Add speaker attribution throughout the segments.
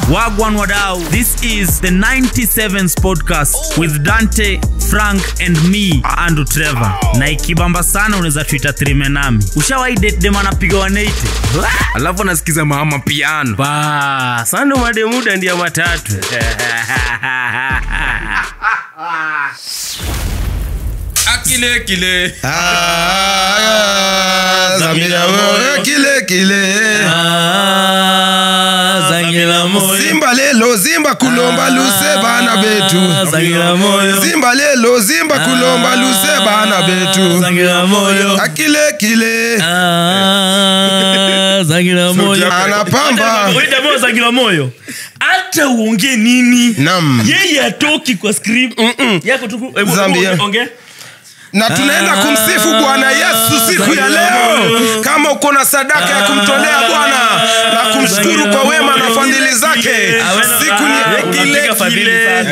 Speaker 1: Wagwan Wadau. This is the 97s podcast with Dante, Frank and me, Andrew Trevor. Na ikibamba sana unaweza tuita trime nami. Ushawahi date dem anapiga 180?
Speaker 2: alafu anasikiza mama piano
Speaker 1: Ba, sando mademuda ndia matatu.
Speaker 2: akile kile
Speaker 3: Ah, Zamira moyo kile kile
Speaker 1: Zangila moyo.
Speaker 3: zimba lelo zimba kulomba luse bana betu
Speaker 1: Zangila moyo.
Speaker 3: zimba lelo zimba kulomba luse bana betu
Speaker 1: Zangila moyo.
Speaker 3: akile kile
Speaker 1: Ah, Zangila moyo.
Speaker 3: anapamba
Speaker 1: Wewe jamaa wa Zangila moyo. Hata uongee nini?
Speaker 3: nam
Speaker 1: Yeye atoki kwa script. Yako tu hebu
Speaker 3: Zambia.
Speaker 1: hebu ongea.
Speaker 3: na tunaenda kumsifu bwana yesu siku ya leo kama uko na sadaka ya kumtolea bwana na kumshukuru kwa wema na fadhili zake siku ni
Speaker 1: Unapiga fadhili sana.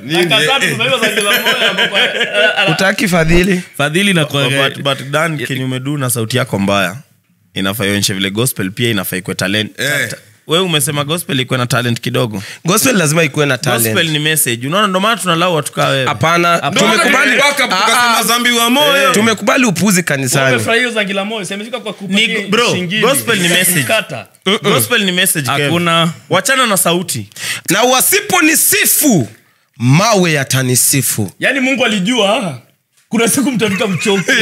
Speaker 3: utaki fadhili
Speaker 1: Fadhili na kwa
Speaker 4: but, but dan kenye umedu na sauti yako mbaya inafaa ionyeshe vile gospel pia inafaa ikwe talent
Speaker 2: Eh.
Speaker 4: Ta- we umesema gospel ikuwe na talent kidogo
Speaker 3: gospel lazima ikuwe na
Speaker 4: gospel
Speaker 3: talent
Speaker 4: ni message unaona ndo maana tunalau watu kaa wewe
Speaker 3: hapana tumekubali Ah, ah,
Speaker 2: zambi wa moyo
Speaker 3: tumekubali upuzi kanisani
Speaker 4: Ni- bro, gospel ni message. gospel ni message Kev.
Speaker 1: Hakuna.
Speaker 4: wachana na sauti
Speaker 3: na wasiponisifu mawe yatanisifu
Speaker 1: yaani mungu alijua kuna siku mtafika mchoke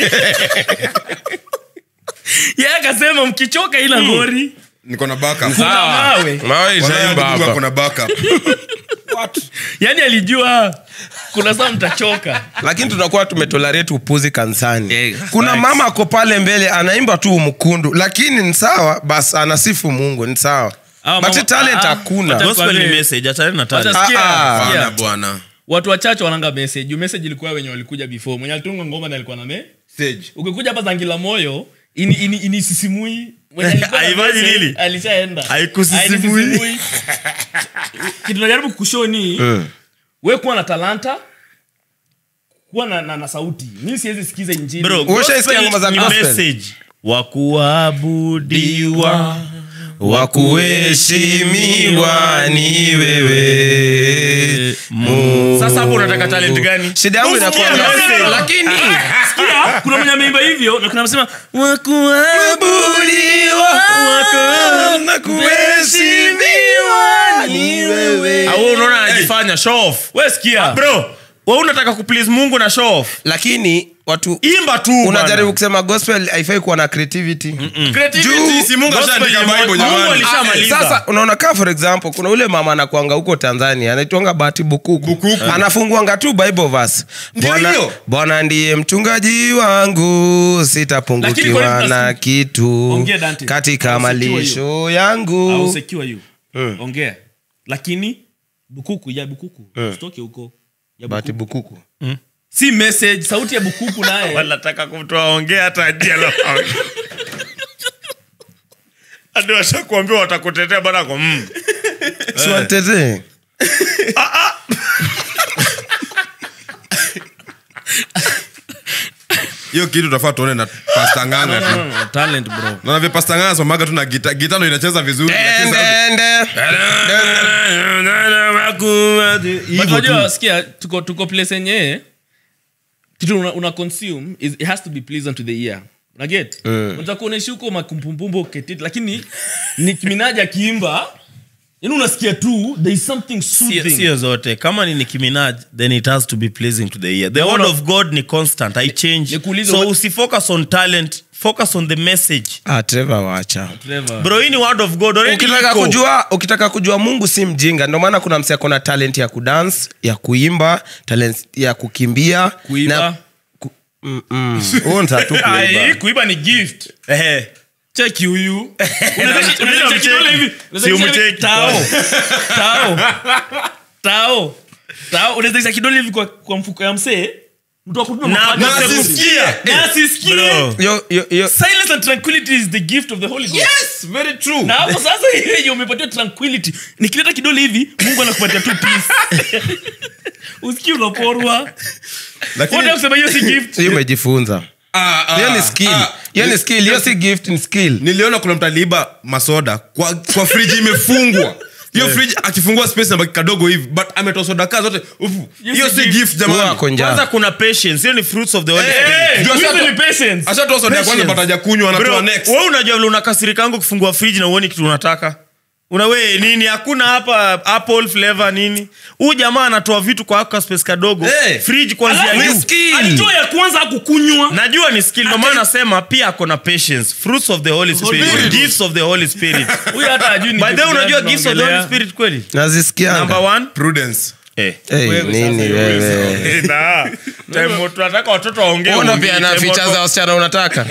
Speaker 1: ye akasema mkichoka ila ngori
Speaker 2: niko na backup
Speaker 1: kuna mawe
Speaker 3: mawe
Speaker 2: Wala
Speaker 3: itaimba
Speaker 2: ndugu
Speaker 3: hapa
Speaker 2: ako na backup
Speaker 1: yaani alijua kuna saa mtachoka
Speaker 3: lakini tunakuwa tumetolerate upuzi kanisani
Speaker 4: Eh,
Speaker 3: kuna
Speaker 4: facts.
Speaker 3: mama ako pale mbele anaimba tu mkundu lakini ni sawa basi anasifu mungu ni sawa
Speaker 1: Ah,
Speaker 3: but
Speaker 1: mama-
Speaker 3: talent
Speaker 1: ah, ah.
Speaker 3: hakuna
Speaker 1: Wacha-
Speaker 4: gospel ni
Speaker 1: Kwani-
Speaker 4: message achana na talent
Speaker 1: Wacha- Sikia,
Speaker 3: Ah, ah.
Speaker 1: sikia.
Speaker 2: bana bwana
Speaker 1: watu wachache wananga message juu message ilikuwa wenye walikuja before mwenye alitunga ngoma na alikuwa na me
Speaker 2: stage
Speaker 1: ukikuja hapa zangila moyo ini, ini, ini sisimui Mwenye alikuwa na
Speaker 4: Haifanyi
Speaker 1: message,
Speaker 4: nini?
Speaker 1: alishaenda
Speaker 4: Haikusisimui.
Speaker 1: Hainisimui. kitu najaribu kushoni we kuwa na talanta kuwa na, na, na sauti mi siwezi sikiza injili
Speaker 4: Bro,
Speaker 3: Ushaisikia ngoma za
Speaker 4: gospel ni
Speaker 3: gospel?
Speaker 4: message. wa kuabudiwa
Speaker 3: wa kuheshimiwa ni wewe Mungu.
Speaker 4: sasa hapo unataka talent gani
Speaker 3: shida yangu inakuwa
Speaker 4: Usikia message.
Speaker 3: lakini
Speaker 1: Sikia, kuna mwenye ameimba hivyo na kuna msema
Speaker 3: kuabudiwa na kuheshimiwa ni wewe
Speaker 4: au unaona anajifanya show off
Speaker 1: we sikia
Speaker 4: bro we unataka kuplease mungu na show off
Speaker 3: lakini watu
Speaker 4: imba tu
Speaker 3: unajaribu
Speaker 4: bana.
Speaker 3: kusema gospel haifai kuwa na creativity
Speaker 4: Creativity,
Speaker 3: Juu-
Speaker 4: si Mungu
Speaker 2: Gospel
Speaker 4: ashaandika
Speaker 2: ni
Speaker 4: Bible,
Speaker 2: Mungu
Speaker 4: jamani.
Speaker 2: alishamaliza.
Speaker 3: sasa unaona kaa for example kuna ule mama anakwanga huko tanzania anaitwanga bahati bukuku,
Speaker 2: Bukuku.
Speaker 3: anafunguanga tu bible verse
Speaker 2: Ndio
Speaker 3: bwana,
Speaker 2: hiyo.
Speaker 3: bwana ndiye mchungaji wangu
Speaker 1: Lakini
Speaker 3: sitapungukiwa
Speaker 1: kwa nini
Speaker 3: na
Speaker 1: tunasi-
Speaker 3: kitu
Speaker 1: Ongea, Dante.
Speaker 3: katika
Speaker 1: Au secure
Speaker 3: malisho yangu
Speaker 1: Au secure you ongea lakini bukuku ya bukuku usitoke huko ya
Speaker 3: bahati
Speaker 1: bukuku.
Speaker 3: bukuku
Speaker 1: si message sauti ya bukuku naye
Speaker 4: wanataka kumtoa ongea hata ajalo hadi washakuambia watakutetea bana kwa mm.
Speaker 3: siwatetee
Speaker 2: hiyo kitu tutafaa tuone na pasta nganga tu
Speaker 1: talent bro
Speaker 2: naona vile pasta nganga somaga tu na gita gita ndo inacheza vizuri lakini sasa-
Speaker 3: Ende,
Speaker 1: But unajua, sikia tuko tuko place yenye kitu una, una consume is, it has to be pleasant to the ear unaget unataka kuonesha huko makumpumpumbo ketit lakini Nicki Minaj akiimba yani unasikia tu there is something soothing
Speaker 4: sio zote kama ni Nicki Minaj then it has to be pleasing to the ear the word of god ni constant i change
Speaker 1: nikuulize
Speaker 4: so
Speaker 1: what-
Speaker 4: usifocus on talent focus on the message
Speaker 3: Ah, Trevor wacha
Speaker 1: Trevor.
Speaker 4: bro hii ni word of god already
Speaker 3: ukitaka
Speaker 4: iko.
Speaker 3: kujua ukitaka kujua mungu si mjinga ndio maana kuna msi akona talent ya kudance ya kuimba talent ya kukimbia
Speaker 1: Kuiba.
Speaker 3: na- ku- mm, mm. Huo ni tatu kuiba.
Speaker 1: Ai, kuiba ni gift
Speaker 4: Ehe.
Speaker 1: cheki huyu
Speaker 4: Unaweza-
Speaker 1: Unaweza-
Speaker 4: unaweza
Speaker 1: unaweza
Speaker 4: mcheki.
Speaker 1: kidole hivi. Unaweza
Speaker 4: Si
Speaker 1: kusema hivi,
Speaker 4: umcheki.
Speaker 1: tao tao tao tao unaweza kidole hivi kwa, kwa mfuko ya msee mtu akupima
Speaker 4: Na-
Speaker 1: mapaja
Speaker 4: na
Speaker 1: sekunde.
Speaker 4: asisikie.
Speaker 1: Na asisikie.
Speaker 4: Bro.
Speaker 3: Yo- yo- yo-
Speaker 1: silence and tranquility is the gift of the holy Ghost.
Speaker 2: yes very true
Speaker 1: na hapo sasa hiyo yenye umepatiwa tranquility nikileta kidole hivi mungu anakupatia tu peace usikii unaporwa
Speaker 2: lakini
Speaker 1: wote kusema hiyo si gift
Speaker 3: hiyo umejifunza
Speaker 2: ah, ah,
Speaker 3: hiyo ni skill
Speaker 2: ah,
Speaker 3: hiyo ni skill hiyo si gift ni skill
Speaker 2: niliona kuna mtu aliiba masoda kwa, kwa friji imefungwa hiyo fridge akifungua space na baki kadogo hivi but ametoa soda kaa zote ufu hiyo si gift
Speaker 3: Huwa
Speaker 2: jamani
Speaker 3: ako njaa.
Speaker 4: kwanza kuna patience hiyo ni fruits of the Holy
Speaker 2: Eh,
Speaker 4: Spirit.
Speaker 2: ndio
Speaker 1: Wizi
Speaker 2: ashatoa-
Speaker 1: ni patience.
Speaker 2: ashatoa soda ya kwanza
Speaker 4: Patience.
Speaker 2: but hajakunywa
Speaker 4: Bro,
Speaker 2: anatoa next
Speaker 4: wewe unajua vile unakasirikangu kufungua friji na uoni kitu unataka una we nini hakuna hapa apple flavor nini huu jamaa anatoa vitu kwa aka space kadogo
Speaker 2: Eh.
Speaker 4: fridge kwanzia
Speaker 1: Alafu,
Speaker 4: juu
Speaker 3: skill.
Speaker 1: alitoa ya kwanza akukunywa
Speaker 4: najua ni skill ndio maana nasema pia ako na patience fruits of the holy spirit
Speaker 2: Spirit.
Speaker 4: gifts of the holy spirit
Speaker 1: huyu hata ajui ni
Speaker 4: by the
Speaker 1: kitu
Speaker 4: way unajua
Speaker 1: gani
Speaker 4: gifts of the holy
Speaker 1: tunaongelea.
Speaker 4: spirit kweli number
Speaker 3: nazisikianga
Speaker 4: one
Speaker 2: prudence
Speaker 4: eh
Speaker 3: hey,
Speaker 1: Wewe
Speaker 3: nini
Speaker 1: sasa,
Speaker 3: wewe
Speaker 4: na time tunataka watoto waongee
Speaker 3: ona
Speaker 4: uongee.
Speaker 3: pia na
Speaker 4: Time
Speaker 3: ficha
Speaker 4: watu-
Speaker 3: za wasichana unataka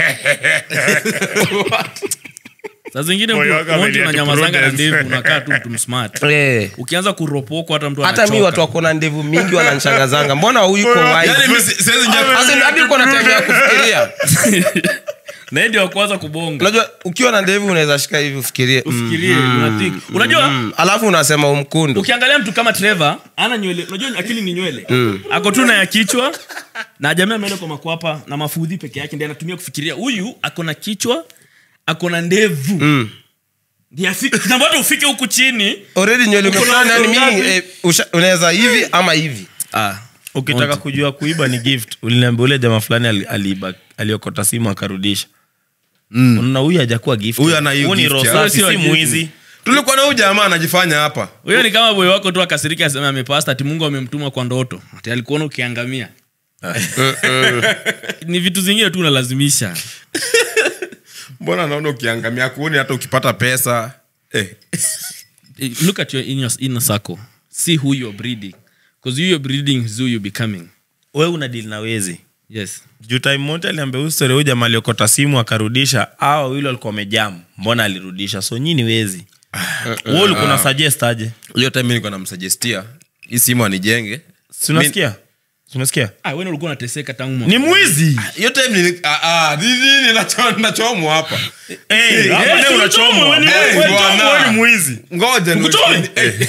Speaker 1: saa zingine
Speaker 4: Moyo wako
Speaker 1: monti
Speaker 4: amelia tu
Speaker 1: unanyamazanga na
Speaker 4: prudence.
Speaker 1: ndevu unakaa tu mtu smart
Speaker 3: Eh.
Speaker 1: ukianza kuropoko hata mtu
Speaker 3: hata mi
Speaker 1: anachoka.
Speaker 3: watu wako na ndevu mingi wananshangazanga mbona huyu uko wide?
Speaker 2: yani mimi si- siwezi ingia
Speaker 3: As in, hadi uko na time ya kufikiria
Speaker 1: na yeye ndio wa kwanza kubonga
Speaker 3: unajua ukiwa na ndevu unaweza shika hivi ufikirie mm,
Speaker 1: ufikirie unathink unajua
Speaker 3: mm. alafu unasema umkundu
Speaker 1: ukiangalia mtu kama trevor ana nywele unajua akili ni nywele ako tu na ya kichwa na jamii ameenda kwa makwapa na mafudhi peke yake ndi anatumia kufikiria huyu ako na kichwa ako na ndevu mm. nambata ufike huku chini
Speaker 3: already nywele
Speaker 1: Uko na
Speaker 3: umefanya yani
Speaker 1: ngapi?
Speaker 3: mimi eh, usha- unaweza hivi ama hivi
Speaker 1: ah.
Speaker 4: ukitaka kujua kuiba ni gift uliniambia ule jamaa fulani ali- aliiba aliokota simu akarudisha unaona huyu hajakuwa gift
Speaker 2: Huyu ana hiyo
Speaker 4: Huyu ni
Speaker 2: gift
Speaker 4: roho
Speaker 2: ya-
Speaker 4: safi,
Speaker 1: Huyo
Speaker 4: si
Speaker 1: sio gift.
Speaker 4: mwizi
Speaker 2: tulikuwa na huyu jamaa anajifanya hapa
Speaker 1: huyo ni kama boy wako tu akasirika asema amepasta ati mungu amemtuma kwa ndoto ati alikuona ukiangamia ni vitu zingine tu unalazimisha
Speaker 2: mbona naona ukiangamia kuoni hata ukipata pesa eh.
Speaker 1: Eh, look at your inner, inner circle see who you're breeding because you you're breeding is who you're becoming
Speaker 4: we una dili na wezi
Speaker 1: yes
Speaker 4: juu time moja aliambia huyu story huyu jamaa aliokota simu akarudisha awa wawili walikuwa wamejamu mbona alirudisha so nyini wezi we ulikuwa na suggest aje
Speaker 2: hiyo time nilikuwa namsuggestia hii simu anijenge
Speaker 4: si unasikia Si unasikia
Speaker 1: ah, wewe ulikuwa unateseka tangu
Speaker 4: ni
Speaker 1: mwanzo.
Speaker 4: mwizi
Speaker 2: hiyo time nili- ah, ah, ni- ni- ni- nacho- nachomwa hapa
Speaker 4: Eh, hapa
Speaker 1: Eh,
Speaker 4: leo
Speaker 1: si
Speaker 4: unachomwa.
Speaker 1: uchomwe, wewe ni-
Speaker 2: Eh,
Speaker 4: Wewe
Speaker 2: bwana.
Speaker 4: chomwa, wewe ni mwizi
Speaker 2: ngoja ni-
Speaker 1: Ukutoe?
Speaker 2: eh,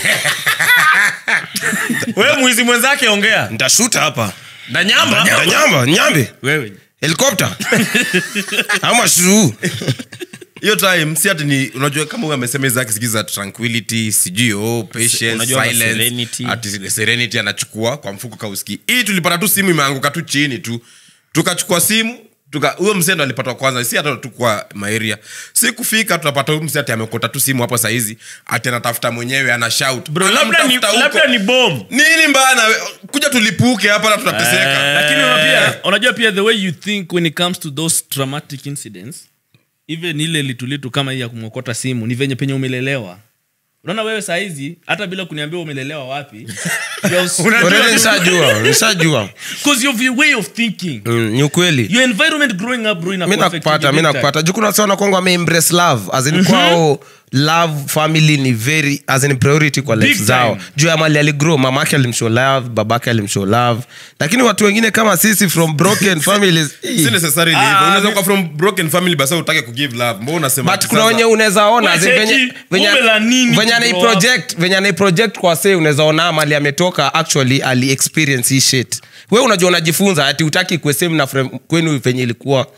Speaker 4: wewe mwizi mwenzake ongea
Speaker 3: ntashuta hapa
Speaker 4: danyamba
Speaker 3: nyamba nyambe
Speaker 1: wewe
Speaker 3: helikopta ama shuu
Speaker 2: hiyo time si ati ni unajua kama huyu amesema hizi zake sijui za tranquility sijui oh, patience,
Speaker 4: Unajua na
Speaker 2: silence,
Speaker 4: serenity.
Speaker 2: ati serenity anachukua kwa mfuko kauski hii tulipata tu simu imeanguka tu chini tu tukachukua simu tuka huyo msee ndo alipata wa kwanza si hata tu kwa maeria si kufika tunapata huyu msee ati amekota tu simu hapo saizi ati anatafuta mwenyewe ana shout
Speaker 4: bro labda ni,
Speaker 2: Anamtafuta huko.
Speaker 4: labda ni bom
Speaker 2: nini mbana kuja tulipuke hapa na tunateseka
Speaker 1: lakini una pia unajua pia the way you think when it comes to those traumatic incidents even ile litulitu kama hii ya kumwokota simu ni venye penye umelelewa unaona wewe sahizi hata bila kuniambia umelelewa wapi
Speaker 3: already nishajua nishajua
Speaker 1: because of your way of thinking
Speaker 3: Mm, ni ukweli
Speaker 1: your environment growing up bro ina
Speaker 3: mi nakupata mi nakupata juu kuna sana kwangu ameembrace love as in kwao love family ni very as in priority kwa life
Speaker 1: Big
Speaker 3: zao
Speaker 1: time.
Speaker 3: juu ya mali aligrow mamake alimshow love babake alimshow love lakini watu wengine kama sisi from broken families
Speaker 2: si necessarily hivyo unaweza kuwa from broken family basi utake kugive love mbona unasema
Speaker 3: but
Speaker 2: ati
Speaker 3: kuna
Speaker 2: sasa-
Speaker 3: wenye unaweza ona as in
Speaker 1: Wewe
Speaker 3: venye-
Speaker 1: cheki,
Speaker 3: venye-
Speaker 1: umela nini
Speaker 3: venye
Speaker 1: to
Speaker 3: anai
Speaker 1: grow
Speaker 3: project venye anai project kwa sei unaweza ona mali ametoka actually ali experience hii shit we unajua unajifunza ati utaki kwe same na frame- kwenu venye ilikuwa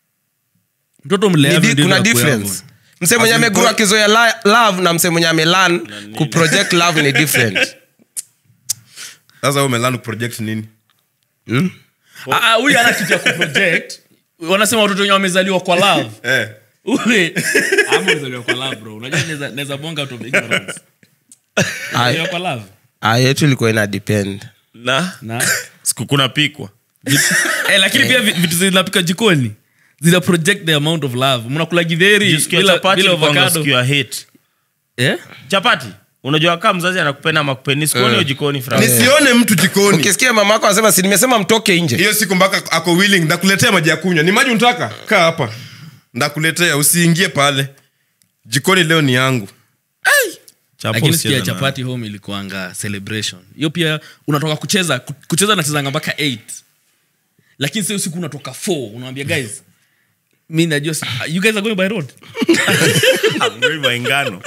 Speaker 1: mtoto
Speaker 3: Ni
Speaker 1: mleavyo
Speaker 3: di-
Speaker 1: ndivyo
Speaker 3: kuna
Speaker 1: akuavyo.
Speaker 3: difference mse mwenye
Speaker 2: As in
Speaker 3: amegrow
Speaker 2: go-
Speaker 3: akizoea la- love na mse mwenye amelan kuproject love ni different
Speaker 2: sasa wewe umelani kuproject nini
Speaker 1: Ah, ah, huyu ana kitu ya kuproject wanasema watoto wenye wamezaliwa kwa love
Speaker 2: eh
Speaker 1: Ule, ama umezaliwa kwa love bro unajua naweza- naweza bonga out of ignorance Umezaliwa kwa love
Speaker 3: Ah, yetu ilikuwa ina depend
Speaker 4: na
Speaker 1: na
Speaker 4: siku kuna pikwa
Speaker 1: eh, lakini pia vi- vitu zinapika jikoni zina project the amount of love mnakula gidheri
Speaker 4: Jisikia
Speaker 1: bila,
Speaker 4: chapati
Speaker 1: bila
Speaker 4: ilikuwa ndo
Speaker 1: avocado
Speaker 4: siku ya hate
Speaker 1: eh?
Speaker 4: chapati unajua kaa mzazi anakupenda ama kupeni sikuoni hiyo jikoni fra
Speaker 2: nisione mtu jikoni
Speaker 3: ukisikia mama yako anasema si nimesema mtoke nje
Speaker 2: hiyo siku mpaka ako willing ndakuletea maji ya kunywa ni maji unataka kaa hapa ndakuletea usiingie pale jikoni leo ni yangu
Speaker 4: Chapo
Speaker 1: lakini
Speaker 4: usicheze
Speaker 1: sikia
Speaker 4: na-
Speaker 1: chapati home ilikuanga celebration hiyo pia unatoka kucheza ku- kucheza nachezanga mpaka 8 lakini sio siku unatoka 4 unawambia guys mi najua si- you guys are going by road
Speaker 4: Ngoi ngano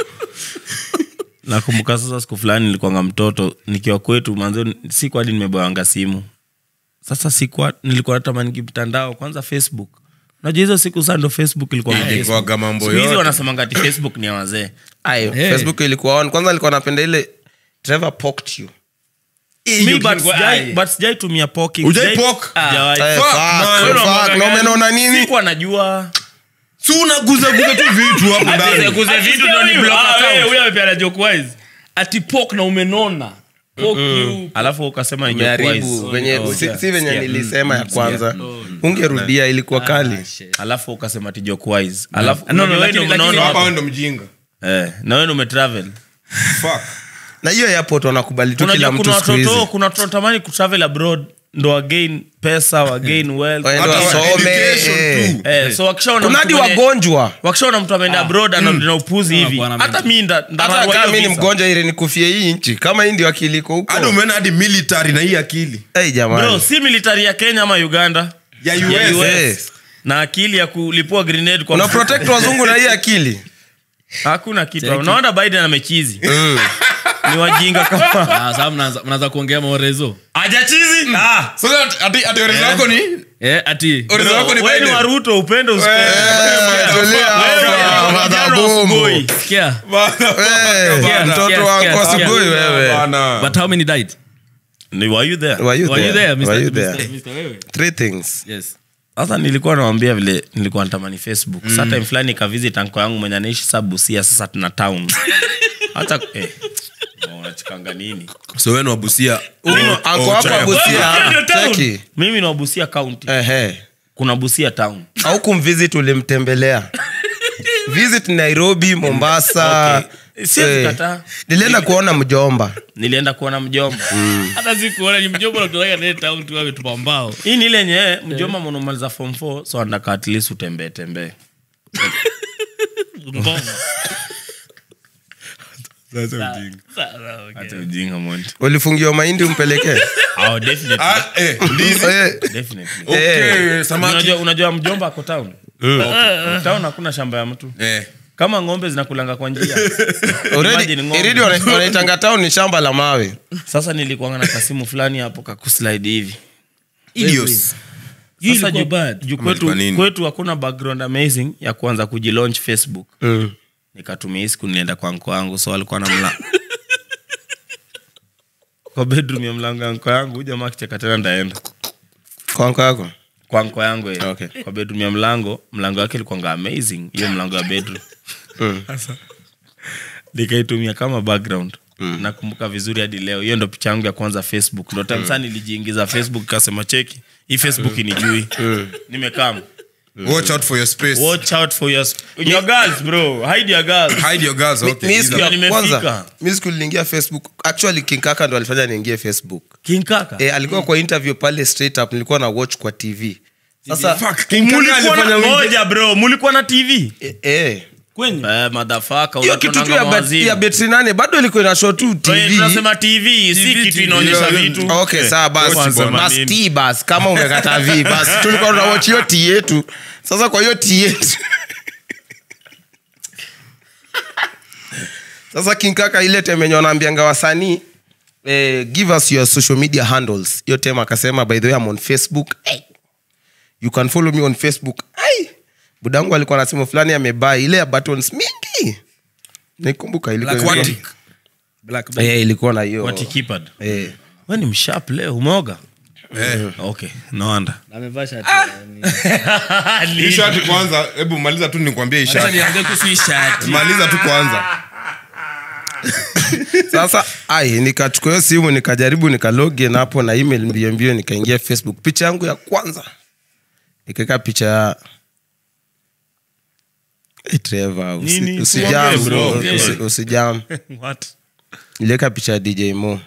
Speaker 4: nakumbuka sasa siku fulani nilikuanga mtoto nikiwa kwetu manzo siku hadi nimeboyanga simu sasa siku nilikuwa natamani mtandao kwanza facebook najua hizo siku saa ndo facebook ilikuwa
Speaker 2: Eh, ilikuwaga mambo
Speaker 4: Siku hizi
Speaker 2: yote.
Speaker 4: wanasemanga ati facebook ni ya wazee
Speaker 3: Aye,
Speaker 1: Hey.
Speaker 3: facebook ilikuwa on kwanza alikuwa napenda ile Trevor poked you
Speaker 4: Mi, but
Speaker 1: ilikuwa-
Speaker 4: sijai-
Speaker 1: aye.
Speaker 4: but sijai tumia poking.
Speaker 2: Hujai
Speaker 4: Sijai-
Speaker 2: poke?
Speaker 4: Sijawahi.
Speaker 3: Eh,
Speaker 2: Fuck,
Speaker 3: fuck,
Speaker 2: man.
Speaker 4: Wewe
Speaker 3: fuck,
Speaker 4: unaonanga
Speaker 3: na
Speaker 4: gani?
Speaker 3: umeona nini
Speaker 4: Sikuwa najua
Speaker 2: si unaguzaguza tu vitu hapo ndani
Speaker 4: Kuza vitu
Speaker 1: Ati
Speaker 4: ndo ni
Speaker 1: huyu,
Speaker 4: block
Speaker 1: ah,
Speaker 4: account.
Speaker 1: wewe, huyu amepeana joke wise. ati pok na umenona Poke you.
Speaker 4: alafu ukasema ni joke
Speaker 3: umeharibu
Speaker 4: wise.
Speaker 3: venye
Speaker 4: Oh,
Speaker 3: si,
Speaker 4: yeah.
Speaker 3: si venye
Speaker 4: Yeah.
Speaker 3: nilisema ya
Speaker 4: Mm,
Speaker 3: kwanza
Speaker 4: yeah.
Speaker 3: ungerudia ilikuwa kali
Speaker 1: Ah, shit.
Speaker 4: alafu ukasema ti joke wise alafu
Speaker 1: No, no,
Speaker 4: unajua
Speaker 1: lakini-
Speaker 4: wewe ndo
Speaker 1: lakini-
Speaker 4: umeona
Speaker 2: hapa
Speaker 4: hapo.
Speaker 2: wewe ndo mjinga
Speaker 4: Eh, na wewe ndo umetravel
Speaker 2: fuck
Speaker 3: na hiyo airport wanakubali tu kila
Speaker 4: unajua
Speaker 3: mtu
Speaker 4: kuna
Speaker 3: siku hizi
Speaker 4: watoto kuna watu wanatamani kutravel abroad ndo wagain pesa wagain wealth
Speaker 3: Waende
Speaker 2: Hata
Speaker 3: wasome
Speaker 2: education
Speaker 3: eh.
Speaker 2: tu.
Speaker 4: Eh, so wakishaona
Speaker 3: kuna
Speaker 4: mtu
Speaker 3: hadi
Speaker 4: mwenye-
Speaker 3: wagonjwa
Speaker 4: wakishaona mtu ameenda abroad anarudi na upuzi hivi
Speaker 1: bwana,
Speaker 4: hata mi nda-
Speaker 3: hata
Speaker 4: ndararua
Speaker 3: kama
Speaker 4: hiyo
Speaker 3: mi ni
Speaker 4: visa.
Speaker 3: mgonjwa ili nikufie hii nchi kama hii ndio akili iko huko
Speaker 2: hadi umeona hadi military na hii akili
Speaker 3: hey,
Speaker 4: bro
Speaker 3: jamani
Speaker 4: si military ya kenya ama uganda
Speaker 2: ya
Speaker 4: Ya
Speaker 2: US.
Speaker 4: US.
Speaker 3: Eh,
Speaker 4: na akili ya kulipua grenade kwa
Speaker 3: una
Speaker 4: mfuko.
Speaker 3: protect wazungu na hii akili
Speaker 4: hakuna kitu unaona biden amechizi ni wajinga kama
Speaker 1: Ah, sasa mnaanza mnaanza kuongea maorezo
Speaker 4: ajachizi ah.
Speaker 2: Sasa ati- ati ati original yako ni
Speaker 1: eh, ati
Speaker 2: original yako ni
Speaker 4: wewe ni
Speaker 2: Biden.
Speaker 4: waruto upende
Speaker 3: Eh,
Speaker 4: usipende
Speaker 3: tulia
Speaker 4: Wewe
Speaker 3: hapa,
Speaker 4: ni
Speaker 3: madhabomu.
Speaker 4: ugoi.
Speaker 1: sikia
Speaker 3: Eh,
Speaker 1: Sikia,
Speaker 3: mtoto
Speaker 1: sikia,
Speaker 3: wangu
Speaker 1: sikia, sikia.
Speaker 3: asubuhi wewe
Speaker 2: Bana.
Speaker 1: but how many died
Speaker 4: Ni- were you there?
Speaker 3: Were you
Speaker 1: were you
Speaker 3: there?
Speaker 1: there
Speaker 3: Were
Speaker 1: Mr.
Speaker 3: you there?
Speaker 1: Mr. Mr. wewe
Speaker 3: Three things
Speaker 1: yes
Speaker 4: sasa nilikuwa nawambia vile nilikuwa natamani facebook mm. sa time fulani kavisit anko yangu mwenye anaishi sa busia sasa tuna town hata eh, unachikanga nini
Speaker 2: so wewe ni wabusia
Speaker 3: Anko hapa
Speaker 4: Wewe
Speaker 3: Busia
Speaker 4: ndio town.
Speaker 3: cheki
Speaker 4: mimi ni wa busia county
Speaker 3: ehe
Speaker 4: kuna busia town
Speaker 3: au kumvisit ulimtembelea visit nairobi mombasa
Speaker 4: Okay. Siwezi
Speaker 3: Eh,
Speaker 4: kataa.
Speaker 3: nilienda kuona mjomba
Speaker 4: nilienda kuona mjomba
Speaker 1: hata sikuona ni mjomba nakutoleka naye town tu ametupa mbao
Speaker 4: hii ni ile nye mjomba mwanamaliza form 4 so andaka at least utembee tembee
Speaker 1: Mbona?
Speaker 4: hata ujinga monti
Speaker 3: ulifungiwa mahindi umpelekee
Speaker 4: oh, definitely.
Speaker 2: ah eh ndizi
Speaker 3: Eh,
Speaker 4: definitely.
Speaker 2: okay samaki
Speaker 4: unajua, unajua mjomba ako town town hakuna shamba ya mtu
Speaker 2: eh
Speaker 4: kama ng'ombe zinakulanga kwa njia
Speaker 3: already-
Speaker 4: Imagine ng'ombe.
Speaker 3: already wana- wanaitanga town ni shamba la mawe
Speaker 4: sasa nilikuanga na kasimu fulani hapo kakuslide hivi
Speaker 2: idios
Speaker 1: Hii
Speaker 4: Sasa
Speaker 1: ilikuwa
Speaker 4: juu-
Speaker 1: bad.
Speaker 4: juu
Speaker 2: Ama
Speaker 4: kwetu,
Speaker 2: ilikuwa nini?
Speaker 4: kwetu hakuna background amazing ya kuanza kujilaunch facebook
Speaker 3: Mm.
Speaker 4: nikatumia hii siku nilienda kwa nko yangu so alikuwa na mla kwa bedroom ya mlango ya nko yangu huyu jamaa akicheka tena ndaenda
Speaker 3: kwanko yako
Speaker 4: kwa nko yangu eh.
Speaker 3: Okay.
Speaker 4: kwa bedroom ya mlango mlango wake ilikuwanga amazing hiyo mlango ya bedroom
Speaker 3: Mm.
Speaker 4: Sasa, nikaitumia kama background nakumbuka vizuri hadi leo hiyo ndo picha yangu ya kwanza facebook ndo time saa nilijiingiza facebook kasema cheki hii facebook inijui nimekam
Speaker 2: watch out for your space
Speaker 4: watch out for your, your girls bro hide your girls
Speaker 2: hide your girls okay
Speaker 3: Mi
Speaker 2: These
Speaker 3: siku
Speaker 2: are-
Speaker 3: ya
Speaker 4: nimefika.
Speaker 3: kwanza mi siku niliingia facebook actually king kaka ndo alifanya niingie facebook
Speaker 4: king kaka
Speaker 3: e, alikuwa kwa interview pale straight up nilikuwa na watch kwa tv sasa
Speaker 2: Fuck, King Kaka
Speaker 4: mulikuwa na
Speaker 2: alifanya wingi-
Speaker 4: moja bro mulikuwa na tv
Speaker 3: e, e.
Speaker 4: eh, madhafaka
Speaker 3: hiyo kitu tu ya, bet- ya betri nane bado ilikuwa ina show tu tv
Speaker 4: tunasema tv si
Speaker 2: TV,
Speaker 4: kitu inaonyesha
Speaker 2: yeah,
Speaker 4: vitu
Speaker 3: okay sawa basi
Speaker 4: Wanasema
Speaker 3: bas
Speaker 4: nini?
Speaker 3: t bas kama umekata v basi tulikuwa tunawatch hiyo t yetu sasa kwa hiyo t yetu sasa kinkaka ile temenye wanaambianga wasanii eh, give us your social media handles hiyo tem akasema by the way I'm on facebook hey, you can follow me on facebook hey, budangu alikuwa na simu fulani amebaa ile ya buttons mingi nikumbuka ilikuwa
Speaker 2: Black
Speaker 3: ilikuwa-
Speaker 2: Watic.
Speaker 1: Black
Speaker 3: Eh, ilikuwa na hiyo
Speaker 4: What keypad
Speaker 3: eh.
Speaker 4: we ni mshap leo umeoga
Speaker 2: eh
Speaker 4: okay no wonder
Speaker 1: amevaa shati
Speaker 2: hii shati kwanza hebu maliza tu nikwambie hii
Speaker 1: sasa
Speaker 2: shati
Speaker 1: niambie kuhusu hii shati
Speaker 2: maliza tu kwanza
Speaker 3: sasa ai nikachukua hiyo simu nikajaribu nikalogin hapo na email mbio mbio nikaingia facebook picha yangu ya kwanza nikaweka picha ya Eh, Trevor, usi-
Speaker 4: Nini?
Speaker 3: usijam,
Speaker 4: Tuongee, bro.
Speaker 3: usi- usi- usijam
Speaker 4: what
Speaker 3: niliweka picha ya dj mo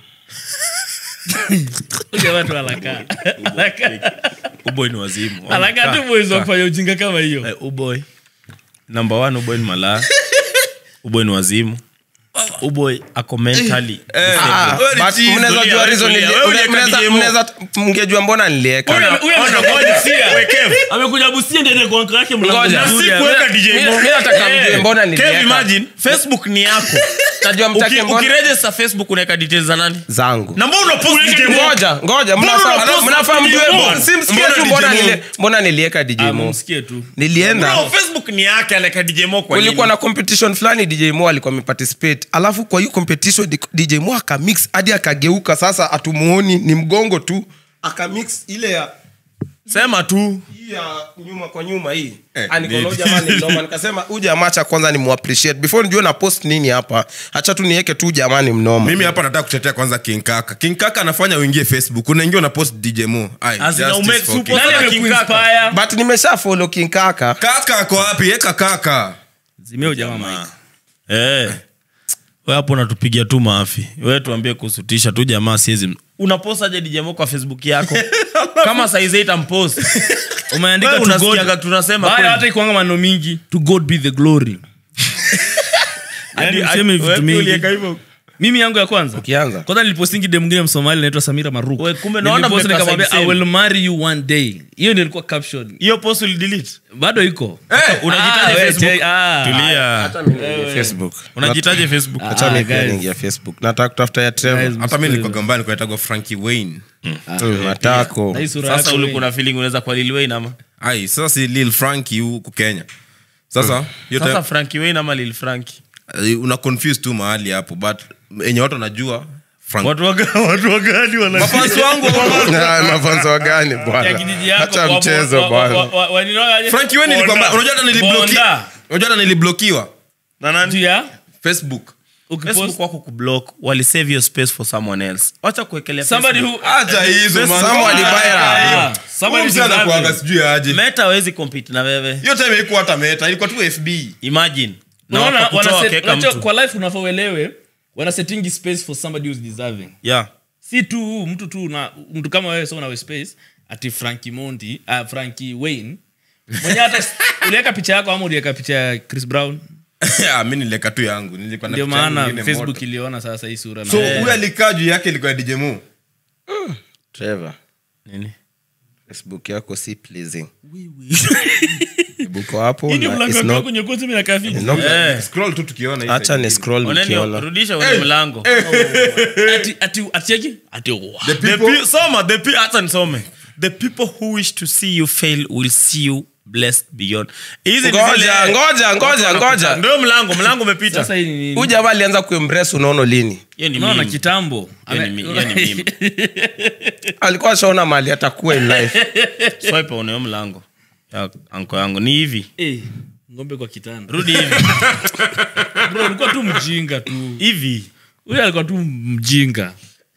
Speaker 1: Huyu watu anakaa Anakaa-
Speaker 4: uboy ni wazimu
Speaker 1: anakaa tu boys wa kufanya ujinga kama hiyo
Speaker 4: Eh, uboy number one uboy ni malaya uboy ni wazimu uboy ako mentally
Speaker 3: Ah,
Speaker 2: wewe ni
Speaker 3: but
Speaker 2: cheese,
Speaker 3: mnaweza
Speaker 4: tulia,
Speaker 3: jua reason
Speaker 4: tulia.
Speaker 3: nili-
Speaker 4: Wewe
Speaker 3: mnaweza-
Speaker 4: uliweka DJ Mo.
Speaker 3: mnaweza- mngejua mbona nilieka
Speaker 1: Huyu- huyu
Speaker 4: Ona,
Speaker 1: amekuja
Speaker 4: ngoja.
Speaker 1: Busia.
Speaker 4: Kev.
Speaker 1: amekuja busia ndiende kwa uncle yake mlango
Speaker 3: Ngoja.
Speaker 1: mzuri.
Speaker 4: Si kuweka DJ Mo.
Speaker 3: mi nataka
Speaker 4: Eh,
Speaker 3: mjue mbona
Speaker 4: Kev,
Speaker 3: nilieka
Speaker 4: imagine facebook ni yako
Speaker 3: Tajua mtake
Speaker 4: Uki-
Speaker 3: mbona-
Speaker 4: ukiregister facebook unaweka details za nani
Speaker 3: zangu
Speaker 4: na mbona unapost DJ Mo?
Speaker 3: ngoja ngoja
Speaker 4: Mbona
Speaker 3: mnafaa
Speaker 4: unapost
Speaker 3: mnafaa
Speaker 4: DJ
Speaker 3: mjue
Speaker 4: Mo?
Speaker 3: mbona- simsikie
Speaker 2: Mbona
Speaker 3: tu
Speaker 2: DJ
Speaker 3: mbona
Speaker 2: Mo?
Speaker 3: nili- mbona nilieka dj
Speaker 1: Ah,
Speaker 3: mo
Speaker 1: mumsikie tu
Speaker 3: nilienda
Speaker 4: Bro, facebook ni yake anaweka dj mo kwa
Speaker 3: kulikuwa
Speaker 4: nini?
Speaker 3: na competition fulani dj mo alikuwa ameparticipate alafu kwa hiyo competition di- dj mo akamix hadi akageuka sasa atumuoni ni mgongo tu akamix ile ya
Speaker 4: sema tu
Speaker 3: hii ya nyuma kwa nyuma hii
Speaker 2: Eh,
Speaker 3: Ah, niko na
Speaker 2: nini?
Speaker 3: huyu jamaa ni mnoma nikasema huyu jamaa cha kwanza ni muappreciate before nijue na post nini hapa hacha tu niweke tu jamaa ni mnoma
Speaker 2: mimi hapa nataka kutetea kwanza king kaka king kaka anafanya uingie facebook unaingia una post dj mo Ai,
Speaker 4: Azina
Speaker 2: justice
Speaker 4: ume-
Speaker 2: for
Speaker 4: supo-
Speaker 2: King-
Speaker 1: nani
Speaker 4: Sasa King Kaka.
Speaker 1: amekuinspire
Speaker 3: but nimesha follow king kaka
Speaker 2: kaka ako wapi eka kaka
Speaker 1: zimia ujamaa mike
Speaker 4: Eh. we hapo unatupigia tu maafi we tuambie kuhusu tisha tu jamaa siezi unapostaje dijamo kwa facebook yako kama saizi itampost
Speaker 1: umeandika
Speaker 4: Wewe
Speaker 1: to God.
Speaker 4: unasikiaga tunasema
Speaker 1: Baya,
Speaker 4: kweli.
Speaker 1: hata ikuanga maneno mingi to god be the glory Yaani useme vitu
Speaker 4: Wewe
Speaker 1: mingi.
Speaker 4: ulieka hivyo.
Speaker 1: mimi yangu ya kwanza
Speaker 3: Ukianza.
Speaker 1: kwanza nilipostingi dem mwingine msomali naitwa samira maruk
Speaker 4: We, kumbe naona
Speaker 1: Nilipost
Speaker 4: mmekaa
Speaker 1: nikamwambia
Speaker 4: same
Speaker 1: i
Speaker 4: same.
Speaker 1: will marry you one day hiyo ndio ilikuwa caption
Speaker 4: hiyo post ulidelete
Speaker 1: bado iko
Speaker 4: unajitaje
Speaker 1: Ah, we,
Speaker 4: Facebook?
Speaker 1: te- ah.
Speaker 4: tulia
Speaker 3: facebook
Speaker 4: unajitaje facebook
Speaker 3: acha
Speaker 1: Ah,
Speaker 3: mimi pia
Speaker 1: guys.
Speaker 3: niingia facebook nataka kutafuta ya Trevor.
Speaker 1: Guys,
Speaker 2: hata mi nilikuwa gambani kunaitagwa frankie wayne
Speaker 3: Mm, matako
Speaker 1: Na hii sura
Speaker 4: sasa
Speaker 1: yako
Speaker 4: ulikuwa
Speaker 1: we.
Speaker 4: na feeling unaweza kwa Lil Wayne ama
Speaker 2: ai sasa si lil frankie huku kenya sasa yote
Speaker 4: sasa Frankie Wayne ama Lil Frankie
Speaker 2: eh, una confuse tu mahali hapo but enye watu wanajua Frank-
Speaker 4: watu waga- watu wagani wana
Speaker 2: Mafansi wangu
Speaker 3: Ah, mafanzo wa gani
Speaker 1: ya
Speaker 3: bwana
Speaker 1: kijiji yako
Speaker 3: hacha
Speaker 1: wa-
Speaker 3: mchezo
Speaker 1: wa- wa-
Speaker 3: bwana
Speaker 1: wa- wa- waninoaje?
Speaker 2: frankie wayne nilikuwa
Speaker 1: Bonda.
Speaker 2: unajua hata nilibloki
Speaker 1: Bonda.
Speaker 2: unajua hata niliblokiwa
Speaker 4: na nani
Speaker 1: Juu ya
Speaker 2: facebook
Speaker 1: ukipost-
Speaker 4: Facebook wako kublock wali save your space for someone else wacha kuwekelea
Speaker 1: somebody
Speaker 4: Facebook.
Speaker 1: who
Speaker 2: hata hizo man.
Speaker 3: Someone
Speaker 2: Ah,
Speaker 3: viral.
Speaker 1: Ah, somebody
Speaker 2: Huyu msee
Speaker 1: deserve
Speaker 2: anakuanga
Speaker 1: it.
Speaker 2: sijui aje
Speaker 4: meta hawezi compete na wewe
Speaker 2: hiyo time ilikuwa hata meta ilikuwa tu fb
Speaker 4: imagine na
Speaker 1: Unaona,
Speaker 4: wakakutoa
Speaker 1: wana set-
Speaker 4: wakaweka
Speaker 1: unajua,
Speaker 4: mtu
Speaker 1: kwa life unafaa uelewe wana settingi space for somebody who's deserving
Speaker 4: yeah
Speaker 1: si tu mtu tu na mtu kama wewe soma nawe space ati franki mondi uh, franki wayne mwenye hata uliweka picha yako ama uliweka picha ya chris brown
Speaker 2: Ah, mi nileka tu yangu nilikuwa na
Speaker 1: ndio
Speaker 2: picha yangu
Speaker 1: maana
Speaker 2: ingine
Speaker 1: facebook
Speaker 2: moto.
Speaker 1: iliona sasa hii sura na
Speaker 2: so
Speaker 1: Eh,
Speaker 2: huyu alikaa juu yake ilikuwa ya dj Mo.
Speaker 3: Trevor,
Speaker 4: nini
Speaker 3: facebook yako si pleasing buko hapo
Speaker 1: hii ndio
Speaker 3: na
Speaker 1: mlango
Speaker 3: it's
Speaker 1: wako
Speaker 3: not-
Speaker 1: wako nyekundu mimi nakaa vipi?
Speaker 3: not-
Speaker 4: eh
Speaker 2: scroll tu tukiona hii
Speaker 3: acha
Speaker 2: side
Speaker 3: ni
Speaker 2: ingine.
Speaker 3: scroll
Speaker 4: oneni
Speaker 3: mkiona
Speaker 4: rudisha ule mlango
Speaker 1: ati ati atieki ati wow.
Speaker 2: The
Speaker 4: the
Speaker 2: people-
Speaker 4: pe- soma the pe- hata nisome the people who wish to see you fail will see you blessed beyond hizi ni
Speaker 3: ngoja
Speaker 4: zile-
Speaker 3: ngoja ngoja ngoja
Speaker 4: ndio mlango mlango umepita
Speaker 1: sasa hii ni nini?
Speaker 3: huyu jamaa alianza kuembrace unaono lini
Speaker 4: hiyo ni
Speaker 1: unaona
Speaker 4: meme.
Speaker 1: kitambo
Speaker 4: Hiyo ni
Speaker 1: Ame-
Speaker 4: mi- hiyo ni meme.
Speaker 3: alikuwa ashaona mali atakuwa in life
Speaker 4: swipe on hiyo mlango ya anko yangu ni hivi
Speaker 1: Eh, ngombe kwa kitanda
Speaker 4: rudi hivi
Speaker 1: bro ulikuwa tu mjinga tu
Speaker 4: hivi
Speaker 1: huyu alikuwa tu mjinga